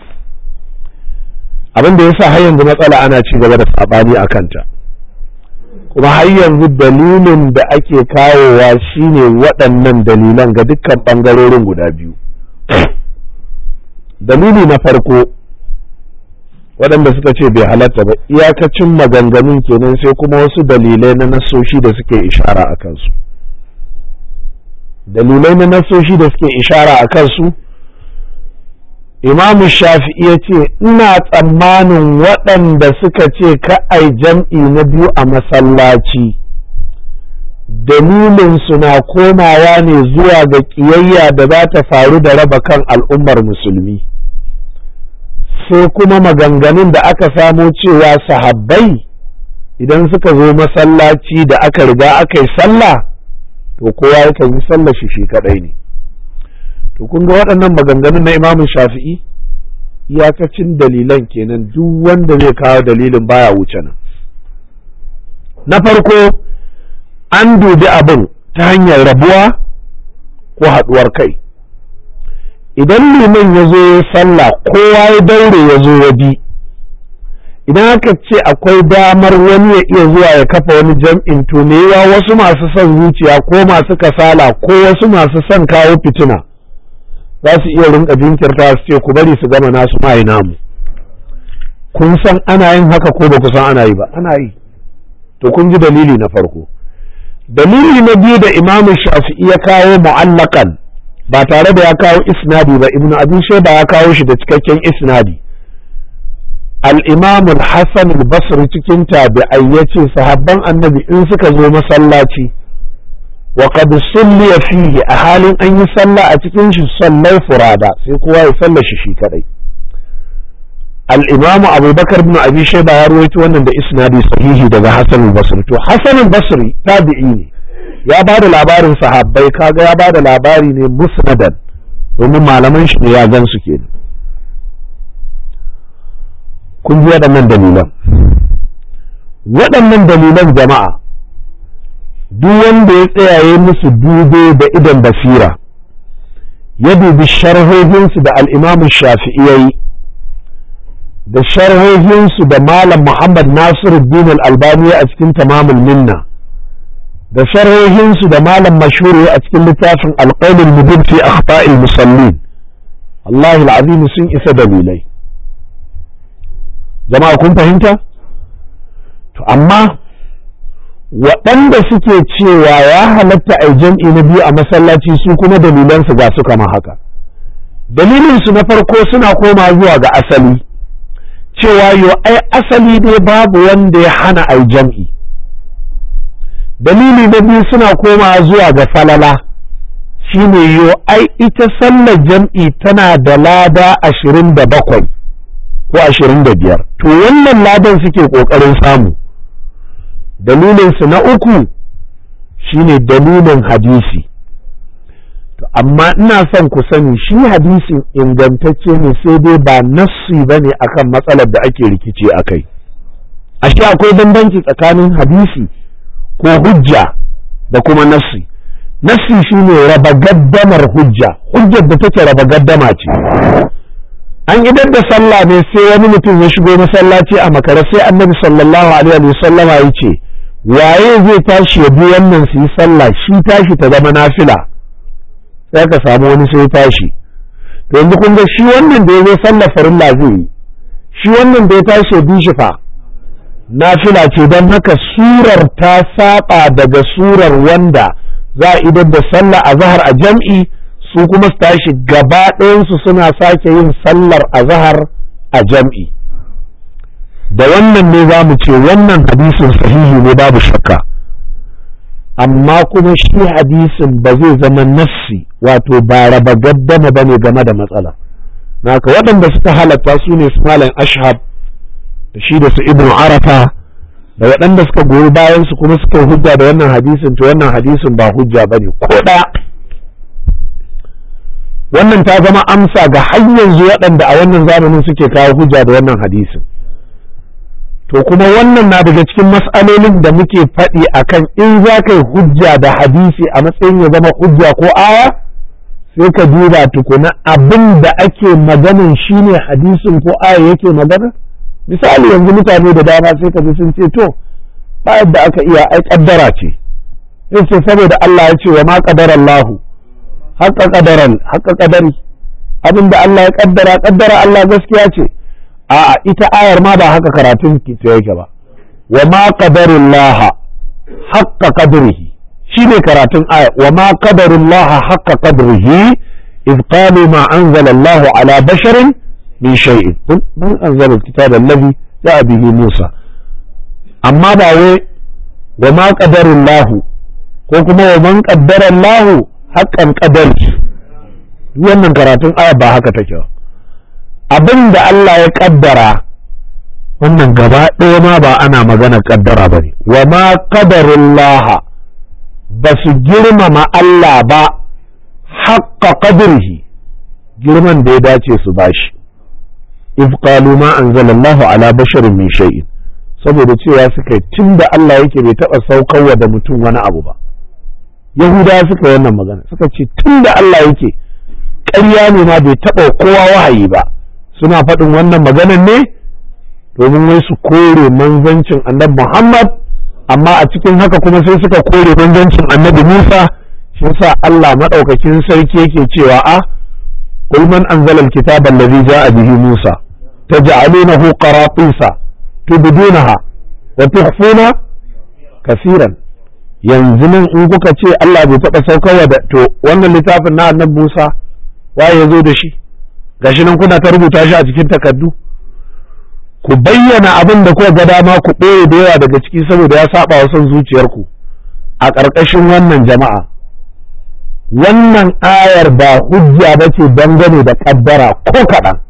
abin da yasa har yanzu matsala ana ci gaba da sabani a kanta kuma har yanzu dalilin da ake kawowa shine waɗannan dalilan ga dukkan ɓangarorin guda biyu dalili na farko waɗanda suka ce bai halatta ba iyakacin maganganun kenan sai kuma wasu dalilai na nasoshi da suke ishara a kansu dalilai na nasoshi da suke ishara a kansu imamu shafi'i ya ce ina tsammanin waɗanda suka ce ka ai jam'i na biyu a masallaci dalilinsu na komawa ne zuwa ga ƙiyayya da za ta faru da raba kan al'ummar musulmi sai kuma maganganun da aka samo cewa sahabbai idan suka zo masallaci da aka riga aka yi sallah to kowa yakan yi sallah shi shi kadai ne to kun ga waɗannan maganganun na imamun shafi'i iyakacin dalilan kenan duk wanda zai kawo dalilin baya wuce nan na farko an dubi abin ta hanyar rabuwa ko haɗuwar kai idan liman ya zo ya sallah kowa ya daure ya zo ya bi idan aka ce akwai damar wani ya iya zuwa ya kafa wani jam'in to me yawa wasu masu son zuciya ko masu kasala ko wasu masu son kawo fitina za su iya rinka jinkirta su ce ku bari su gama nasu mai namu kun san ana yin haka ko ba ku san ana yi ba ana yi to kun ji dalili na farko dalili na biyu da imamu shafi'i ya kawo mu'allakan ba tare da ya kawo isnadi ba ibnu abi shayba ya kawo shi da cikakken isnadi al-imam al-hasan al-basri cikin tabi'ai yace sahabban annabi in suka zo masallaci wa qad sulliya fihi a halin an yi sallah a cikin shi sallai furada sai kowa ya salla shi shi kadai al-imam abubakar ibn abi shayba ya rawaito wannan da isnadi sahihi daga hasan al-basri to hasan al-basri tabi'i ne ya ba da labarin sahabbai kaga ya ba da labari ne musnadan domin malaman shi ne ya gan su ke kun ji waɗannan dalilan waɗannan dalilan jama'a duk wanda ya tsayaye musu dube da idan basira ya dubi sharhohinsu da al'imamu shafi'iyai da sharhohinsu da malam muhammad nasiruddin al-albani a cikin tamamul minna da sharhohinsu da malam mashhuri a cikin littafin alƙaulul mubin fi akhta'il musallin Allah al'azim sun isa dalilai jama'a kun fahimta to amma waɗanda suke cewa ya halatta a jam'i na biyu a masallaci su kuma dalilansu ga su kama haka dalilinsu na farko suna koma zuwa ga asali cewa yo ai asali dai babu wanda ya hana ai jam'i dalili na biyu suna koma zuwa ga falala shine yo ai ita sallar jam'i tana da lada ashirin da bakwai ko ashirin da biyar to wannan ladan suke ƙoƙarin samu dalilinsu na uku shine dalilin hadisi to amma ina son ku sani shi hadisin ingantacce ne sai dai ba nassi ba ne akan matsalar da ake rikici a kai ashe akwai bambanci tsakanin hadisi ko hujja da kuma nassi nassi shine raba gaddamar hujja hujjar da take raba gaddama ce an idar da sallah ne sai wani mutum ya shigo masallaci a makara sai annabi sallallahu alaihi wa sallama ya ce waye zai tashi ya bi wannan su yi sallah shi tashi ta zama nafila sai ka samu wani sai tashi to yanzu kun ga shi wannan da ya zo sallah farilla zai yi shi wannan da ya tashi ya bi shi fa nafila ce don haka surar ta saba daga surar wanda za a idar da sallah a zahar a jam'i su kuma su tashi gaba ɗayansu suna sake yin sallar a zahar a jam'i da wannan ne za mu ce wannan hadisin sahihi ne babu shakka amma kuma shi hadisin ba zai zama nassi wato ba raba gaddama ba ne game da matsala naka waɗanda suka halatta su ne su malam ashab da shi da su ibnu arafa da waɗanda suka goyi bayan su kuma suka hujja da wannan hadisin to wannan hadisin ba hujja ba ne ko ɗaya wannan ta zama amsa ga har yanzu waɗanda a wannan zamanin suke kawo hujja da wannan hadisin to kuma wannan na daga cikin mas'alolin da muke faɗi akan in za ka yi hujja da hadisi a matsayin ya zama hujja ko aya sai ka duba tukuna abin da ake maganin shine hadisin ko aya yake magana misali yanzu mutane da dama sai ka ji sun ce to ba yadda aka iya ai kaddara ce sai ce saboda Allah ya ce wa ma qadara Allahu haqqa qadaran haqqa qadari abin da Allah ya kaddara kaddara Allah gaskiya ce a'a ita ayar ma ba haka karatun ki yake ba wa ma qadarullaha haqqa qadrihi shine karatun aya wa ma qadarullaha haqqa qadrihi إذ قالوا ما أنزل الله على بشر من شيء قل من أنزل الكتاب الذي جاء به موسى أما باوي وما قدر الله وكما ومن قدر الله حقا قدر wannan karatun aya ba haka take ba abin da Allah ya kaddara wannan gaba ɗaya ma ba ana magana kaddara ba ne wa ma qadarullaha ba su girmama Allah ba haƙƙa qadrihi girman da ya dace su bashi if qalu ma anzalallahu ala basharin min shay'in saboda cewa suka yi tunda Allah yake bai taɓa saukarwa da mutum wani abu ba yahudawa suka yi wannan magana suka ce tunda Allah yake ƙarya ne ma bai taɓa kowa wahayi ba suna faɗin wannan maganan ne domin wai su kore manzancin annabi Muhammad amma a cikin haka kuma sai suka kore manzancin annabi Musa shi yasa Allah madaukakin sarki yake cewa a قل من أنزل الكتاب الذي جاء به موسى تجعلونه قراطيس تبدونها وتخفون كثيرا yanzu nan in kuka ce Allah bai taɓa saukarwa da to wannan littafin na annabi Musa waye ya zo da shi gashi nan kuna ta rubuta shi a cikin takardu ku bayyana abin da kuka ga dama ku ɓoye da yawa daga ciki saboda ya saba wa son zuciyarku a ƙarƙashin wannan jama'a wannan ayar ba hujja ba ce dangane da ƙaddara ko kaɗan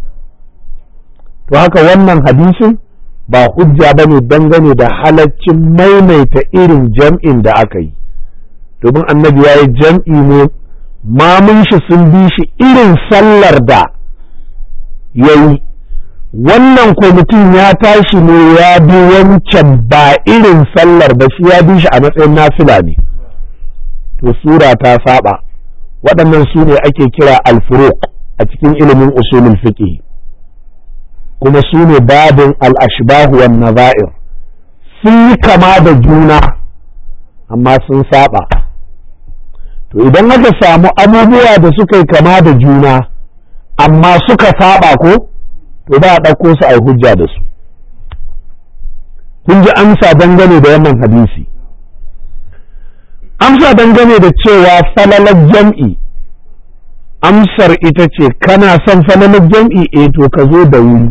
to haka wannan hadisin ba hujja ba ne dangane da halaccin maimaita irin jam'in da aka yi domin annabi ya yi jam'i ne mamun shi sun bi shi irin sallar da ya yi wannan kwamitin ya tashi ne ya bi wancan ba irin sallar ba shi ya bi shi a matsayin nafila ne to sura ta saba waɗannan su ne ake kira alfuruq a cikin ilimin usulul fiqh kuma su ne babin al-ashbahu wan nazair sun yi kama da juna amma sun saba to idan aka samu abubuwa da suka yi kama da juna amma suka saba ko to ba a ɗauko su a hujja da su kun ji amsa dangane da wannan hadisi amsa dangane da cewa falalar jam'i amsar ita ce kana son falalar jam'i e to ka zo da wuri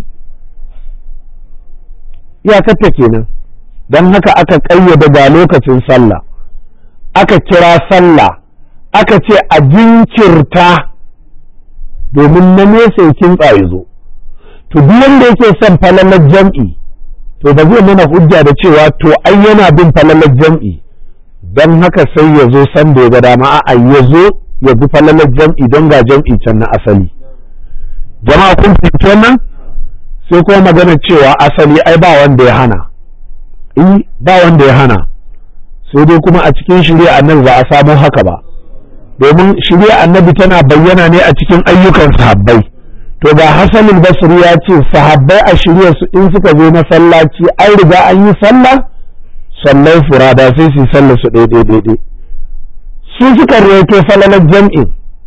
iyakarta kenan don haka aka ƙayyade ga lokacin sallah aka kira sallah aka ce a jinkirta domin na nesa ya kintsa ya zo to duk wanda yake son falalar jam'i to ba zai mana hujja da cewa to ai yana bin falalar jam'i don haka sai ya zo san da ya ga dama a ya zo ya bi falalar jam'i don ga jam'i can na asali jama'a kun fahimci wannan sai kuma magana cewa asali ai ba wanda ya hana eh ba wanda ya hana sai dai kuma a cikin shirya annabi ba a samu haka ba domin shirya annabi tana bayyana ne a cikin ayyukan sahabbai to ga hasanul basri ya ce sahabbai a shirya su in suka zo masallaci an riga an yi sallah sallai furada sai su sallar su daidai daidai su suka rawaito falalar jam'in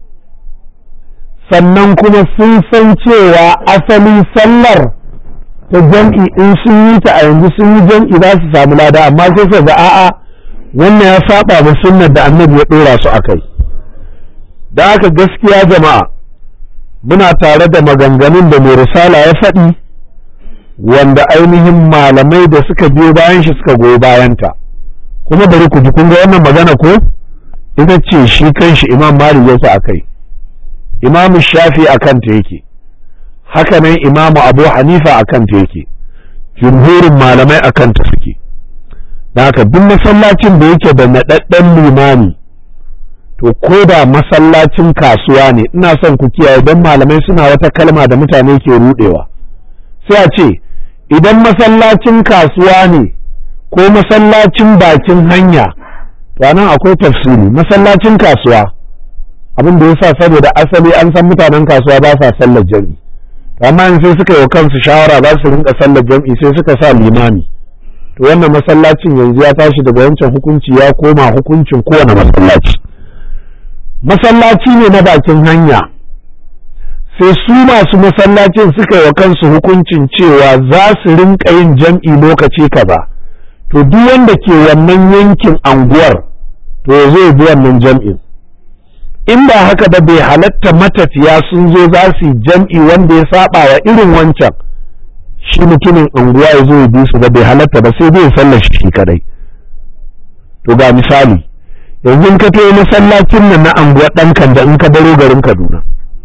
sannan kuma sun san cewa asali sallar ta jam'i in sun yi ta a yanzu sun yi jam'i za su samu lada amma sai su ga a'a wannan ya saba da sunnar da annabi ya dora su akai da haka gaskiya jama'a muna tare da maganganun da mai risala ya faɗi wanda ainihin malamai da suka biyo bayan shi suka goyi bayanta kuma bari ku ji kun ga wannan magana ko ita ce shi kanshi imam malik yake a kai imam shafi a kanta yake haka nan imamu abu hanifa a kanta yake jumhurin malamai a kanta suke da haka duk masallacin da yake da naɗaɗɗen limami to ko da masallacin kasuwa ne ina son ku kiyaye don malamai suna wata kalma da mutane ke rudewa sai a ce idan masallacin kasuwa ne ko masallacin bakin hanya to nan akwai tafsiri masallacin kasuwa abin da yasa saboda asali an san mutanen kasuwa ba sa sallar jam'i amma in sai suka yi kansu shawara za su rinka sallar jam'i sai suka sa limami to wannan masallacin yanzu ya tashi daga wancan hukunci ya koma hukuncin kowane masallaci masallaci ne na bakin hanya sai su masu masallacin suka yi wa kansu hukuncin cewa za su rinka yin jam'i lokaci kaza to duk wanda ke wannan yankin anguwar to ya zo bi wannan jam'in in ba haka ba bai halatta matafiya sun zo za su yi jam'i wanda ya saba wa irin wancan shi mutumin anguwa ya zo ya bi su ba bai halatta ba sai dai sallar shi kadai to ga misali yanzu in ka tayi masallacin nan na anguwa ɗankan da in ka baro garin Kaduna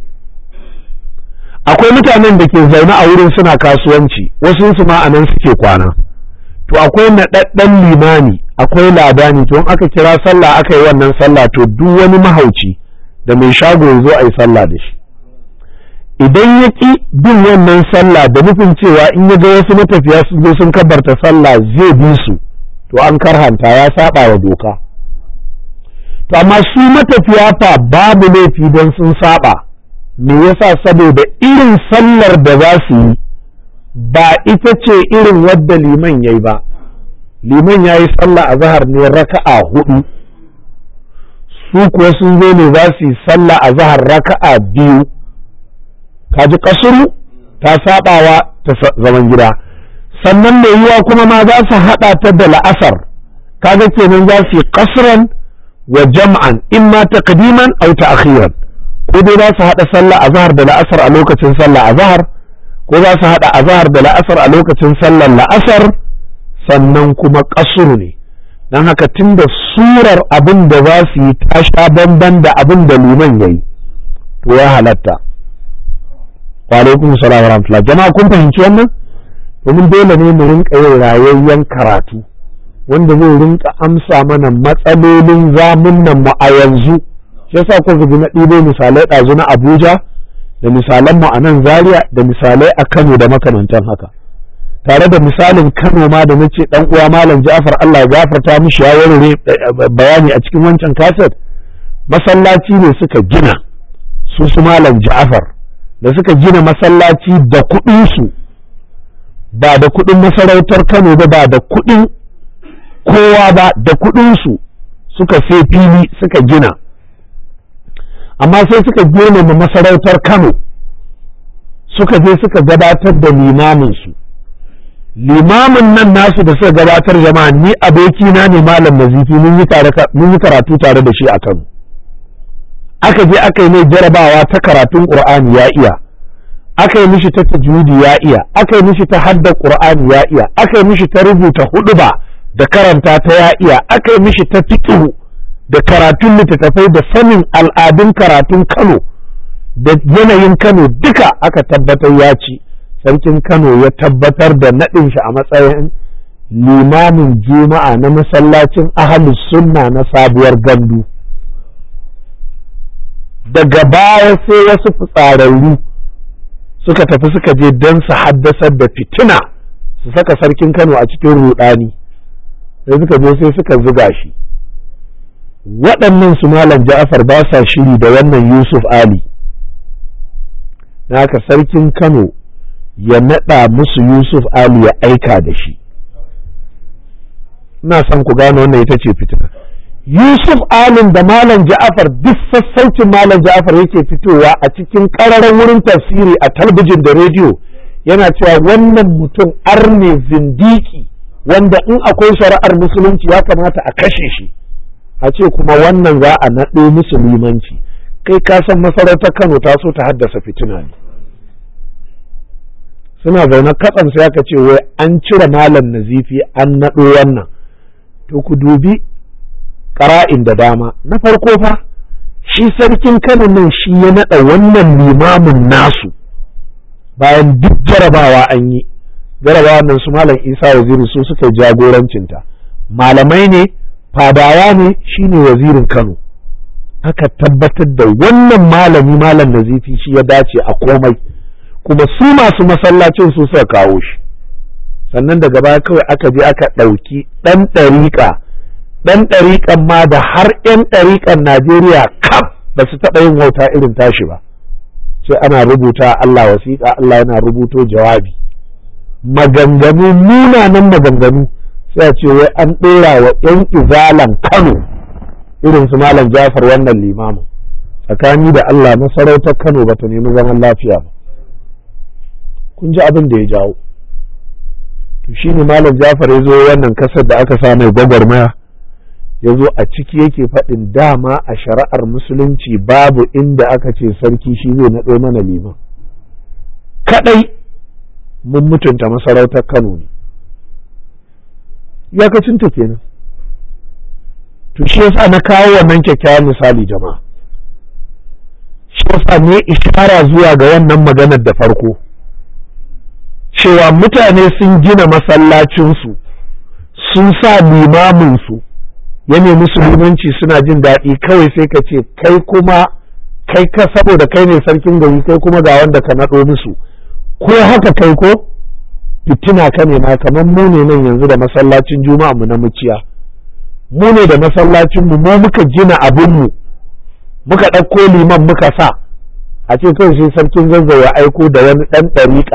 akwai mutanen da ke zaune a wurin suna kasuwanci wasu su ma anan suke kwana to akwai naɗaɗɗen limani akwai ladani to in aka kira sallah aka yi wannan sallah to duk wani mahauci da mai shago ya zo a yi sallah da shi idan ya ƙi bin wannan sallah da nufin cewa in ya ga wasu matafiya sun zo sun kabarta sallah zai bi su to an karhanta ya saba wa doka to amma su matafiya fa babu laifi don sun saba me yasa saboda irin sallar da za su yi ba ita ce irin wadda liman ya yi ba liman ya yi sallah a zahar ne raka'a hudu su kuwa sun zo ne za su yi sallah a zahar raka'a biyu kaji kasuru ta sabawa ta zaman gida sannan mai yiwa kuma ma za su haɗa ta da la'asar kaga kenan za su yi kasran wa jam'an imma taqdiman aw ta'khiran ko dai za su haɗa sallah azhar da la'asar a lokacin sallah azhar ko za su haɗa azhar da la'asar a lokacin sallar la'asar sannan kuma kasuru ne don haka tunda surar abin da za su yi ta sha bamban da abin da liman yayi to ya halatta wa alaikum salam wa rahmatullah jama'a kun fahimci wannan domin dole ne mu rinka yin rayayyen karatu wanda zai rinka amsa mana matsalolin zamunan mu a yanzu shi yasa kuka ji na ɗibo misalai ɗazu na Abuja da misalan mu a nan Zaria da misalai a Kano da makamantan haka tare da misalin Kano ma da nace dan uwa Malam Ja'far Allah ya gafarta mishi ya warware bayani a cikin wancan kaset masallaci ne suka gina su su Malam Ja'far da suka gina masallaci da kuɗin su ba da kuɗin masarautar Kano ba ba da kuɗin kowa ba da kuɗinsu suka sai fili suka gina amma sai suka girmama masarautar Kano suka je suka gabatar da limaminsu limamin nan nasu da suka gabatar jama'a ni abokina ne malam nazifi mun yi karatu tare da shi a Kano aka je aka yi mai jarabawa ta karatun ƙur'ani ya iya aka yi mishi ta tajwidi ya iya aka yi mishi ta hadda qur'ani ya iya aka yi mishi ta rubuta huduba da karanta ta ya iya aka yi mishi ta fiqh da karatun littattafai da sanin al'adun karatun Kano da yanayin Kano duka aka tabbatar ya ci sarkin Kano ya tabbatar da naɗin shi a matsayin limamin juma'a na masallacin ahalus sunna na sabuwar gandu daga baya sai wasu fitsararru suka tafi suka je don su haddasar da fitina su saka sarkin Kano a cikin rudani sai suka je sai suka zuga shi waɗannan su malam Ja'far ba sa shiri da wannan Yusuf Ali haka sarkin Kano ya naɗa musu Yusuf Ali ya aika da shi ina son ku gane wannan ita ce fitina Yusuf Alim da Malam Ja'afar duk sassaucin Malam Ja'afar yake fitowa a cikin ƙararren wurin tafsiri a talbijin da rediyo yana cewa wannan mutum arne zindiki wanda in akwai shari'ar musulunci ya kamata a kashe shi a ce kuma wannan za a naɗo musu limanci kai ka san masarautar Kano ta so ta haddasa fitina ne suna zaune katsan sai aka ce wai an cire malam nazifi an naɗo wannan to ku dubi ƙara'in da dama na farko fa shi sarkin kano nan shi ya naɗa wannan limamin nasu bayan duk jarabawa an yi jarabawa nan su malam isa waziri su suka jagorancinta malamai ne fadawa ne shine wazirin kano aka tabbatar da wannan malami malam nazifi shi ya dace a komai kuma su masu masallacin su suka kawo shi sannan daga baya kawai aka je aka ɗauki ɗan ɗariƙa ɗan ɗariƙan ma da har 'yan ɗariƙan Najeriya kaf ba su taɓa yin wauta irin tashi ba sai ana rubuta Allah wasiƙa Allah yana rubuto jawabi maganganu munanan maganganu sai a ce wai an ɗora wa 'yan izalan Kano irin su Malam Jafar wannan limamin tsakani da Allah masarautar Kano bata nemi zaman lafiya ba kun ji abin da ya jawo to shine Malam Jafar ya zo wannan kasar da aka sa mai gwagwarmaya ya zo a ciki yake faɗin dama a shari'ar musulunci babu inda aka ce sarki shi zai naɗo mana liman kaɗai mun mutunta masarautar Kano ne iyakacinta kenan to shi yasa na kawo wannan kyakkyawan misali jama'a shi yasa ne ishara zuwa ga wannan maganar da farko cewa mutane sun gina masallacinsu sun sa limaminsu ya nemi limanci suna jin daɗi kawai sai ka ce kai kuma kai ka saboda kai ne sarkin gari kai kuma ga wanda ka naɗo musu ko haka kai ko fitina ka ne ma kamar mu ne nan yanzu da masallacin juma'a mu na muciya mu ne da masallacin mu mu muka gina abin mu muka ɗauko liman muka sa a ce kawai sai sarkin zazzau ya aiko da wani ɗan ɗariƙa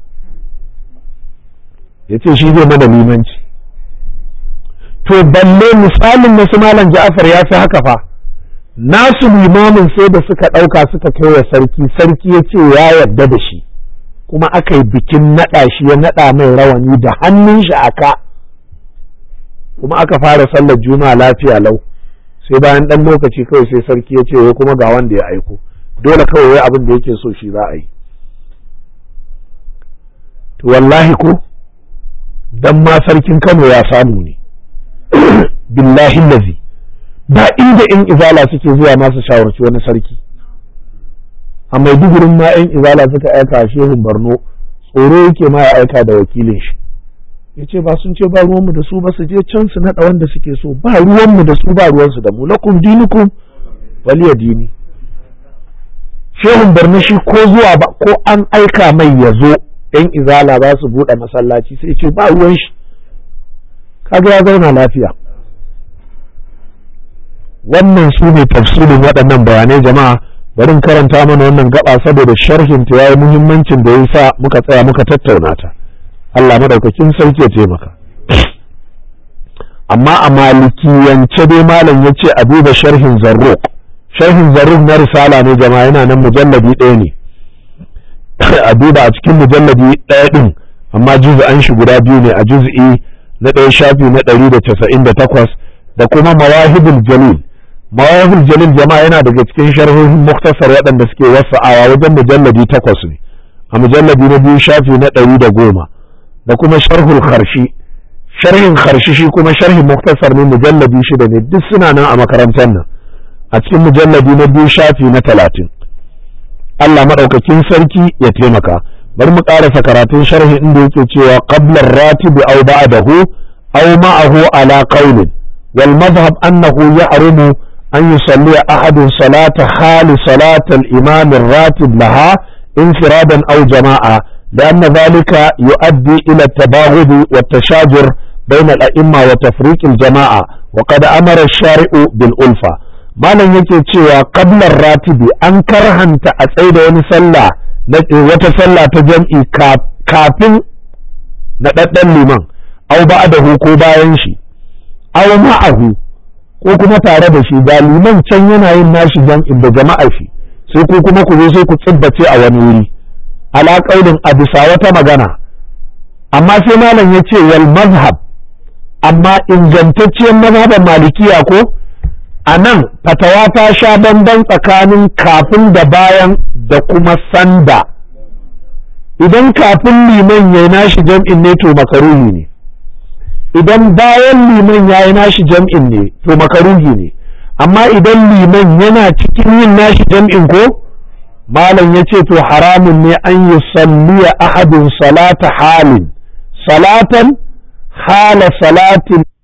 ya ce shi zai mana limanci to balle misalin nasu malam ja'afar ya fi haka fa nasu limamin sai da suka ɗauka suka kai wa sarki sarki ya ce ya yarda da shi kuma aka yi bikin naɗa shi ya naɗa mai rawani da hannun shi aka kuma aka fara sallar juma'a lafiya lau sai bayan ɗan lokaci kawai sai sarki ya ce wai kuma ga wanda ya aiko dole kawai wai abin da yake so shi za a yi to wallahi ko dan ma sarkin Kano ya samu ne billahi lazi ba inda in izala suke zuwa masu shawarci wani sarki a maidugurin ma yan izala suka aika shehun Borno tsoro yake ma ya aika da wakilin shi ya ce ba sun ce ba ruwanmu da su ba su je can su naɗa wanda suke so ba ruwanmu da su ba ruwansu da mu lakum dinukum waliya dini shehun Borno shi ko zuwa ba ko an aika mai ya zo yan izala za su buɗe masallaci sai ce ba ruwan shi kaga ya zauna lafiya wannan su ne tafsirin waɗannan bayanai jama'a bari karanta mana wannan gaba saboda sharhin ta yayi muhimmancin da ya sa muka tsaya muka tattauna ta Allah madaukakin sarki ya taimaka amma a malikiyance dai malam ya ce a duba sharhin zarruq sharhin zarruq na risala ne jama'a yana nan mujalladi ɗaya ne a duba a cikin mujalladi ɗaya ɗin amma juz'an shi guda biyu ne a juz'i na ɗaya shafi na ɗari da casa'in da takwas da kuma mawahibul jalil mawahibul jalil jama'a yana daga cikin sharhohin muktasar waɗanda suke wasa'awa wajen mujalladi takwas ne a mujalladi na biyu shafi na ɗari da goma da kuma sharhul kharshi sharhin kharshi shi kuma sharhin muktasar ne mujalladi shida ne duk suna nan a makarantar nan a cikin mujalladi na biyu shafi na talatin Allah maɗaukakin sarki ya taimaka bari mu ƙarasa karatun sharhi inda yake cewa qablar ratibi aw ba'dahu aw ma'ahu ala qawlin wal madhhab annahu ya'rumu an yusalli ahadun salata hali salata al-imam ar-ratib laha infiradan aw jama'a لأن ذلك يؤدي إلى التباغض والتشاجر بين الأئمة وتفريق الجماعة وقد أمر الشارع بالألفة malam yake cewa qablar ratibi an karhanta a tsaye da wani sallah wata sallah ta jam'i kafin naɗaɗɗen liman au ba'dahu ko bayan shi au ma'ahu ko kuma tare da shi ga liman can yana yin nashi jam'in da jama'ar shi sai ko kuma ku zo sai ku tsibbace a wani wuri ala qaulin a bisa wata magana amma sai malam ya ce wal mazhab amma ingantacciyar mazhaban malikiya ko a nan fatawa ta sha bamban tsakanin kafin da bayan da kuma sanda idan kafin liman ya yi nashi jam'in ne to makaruhi ne idan bayan liman ya yi nashi jam'in ne to makaruhi ne amma idan liman yana cikin yin nashi jam'in ko malam ya ce to haramun ne an yi salliya ahadin salata halin salatan hala salatin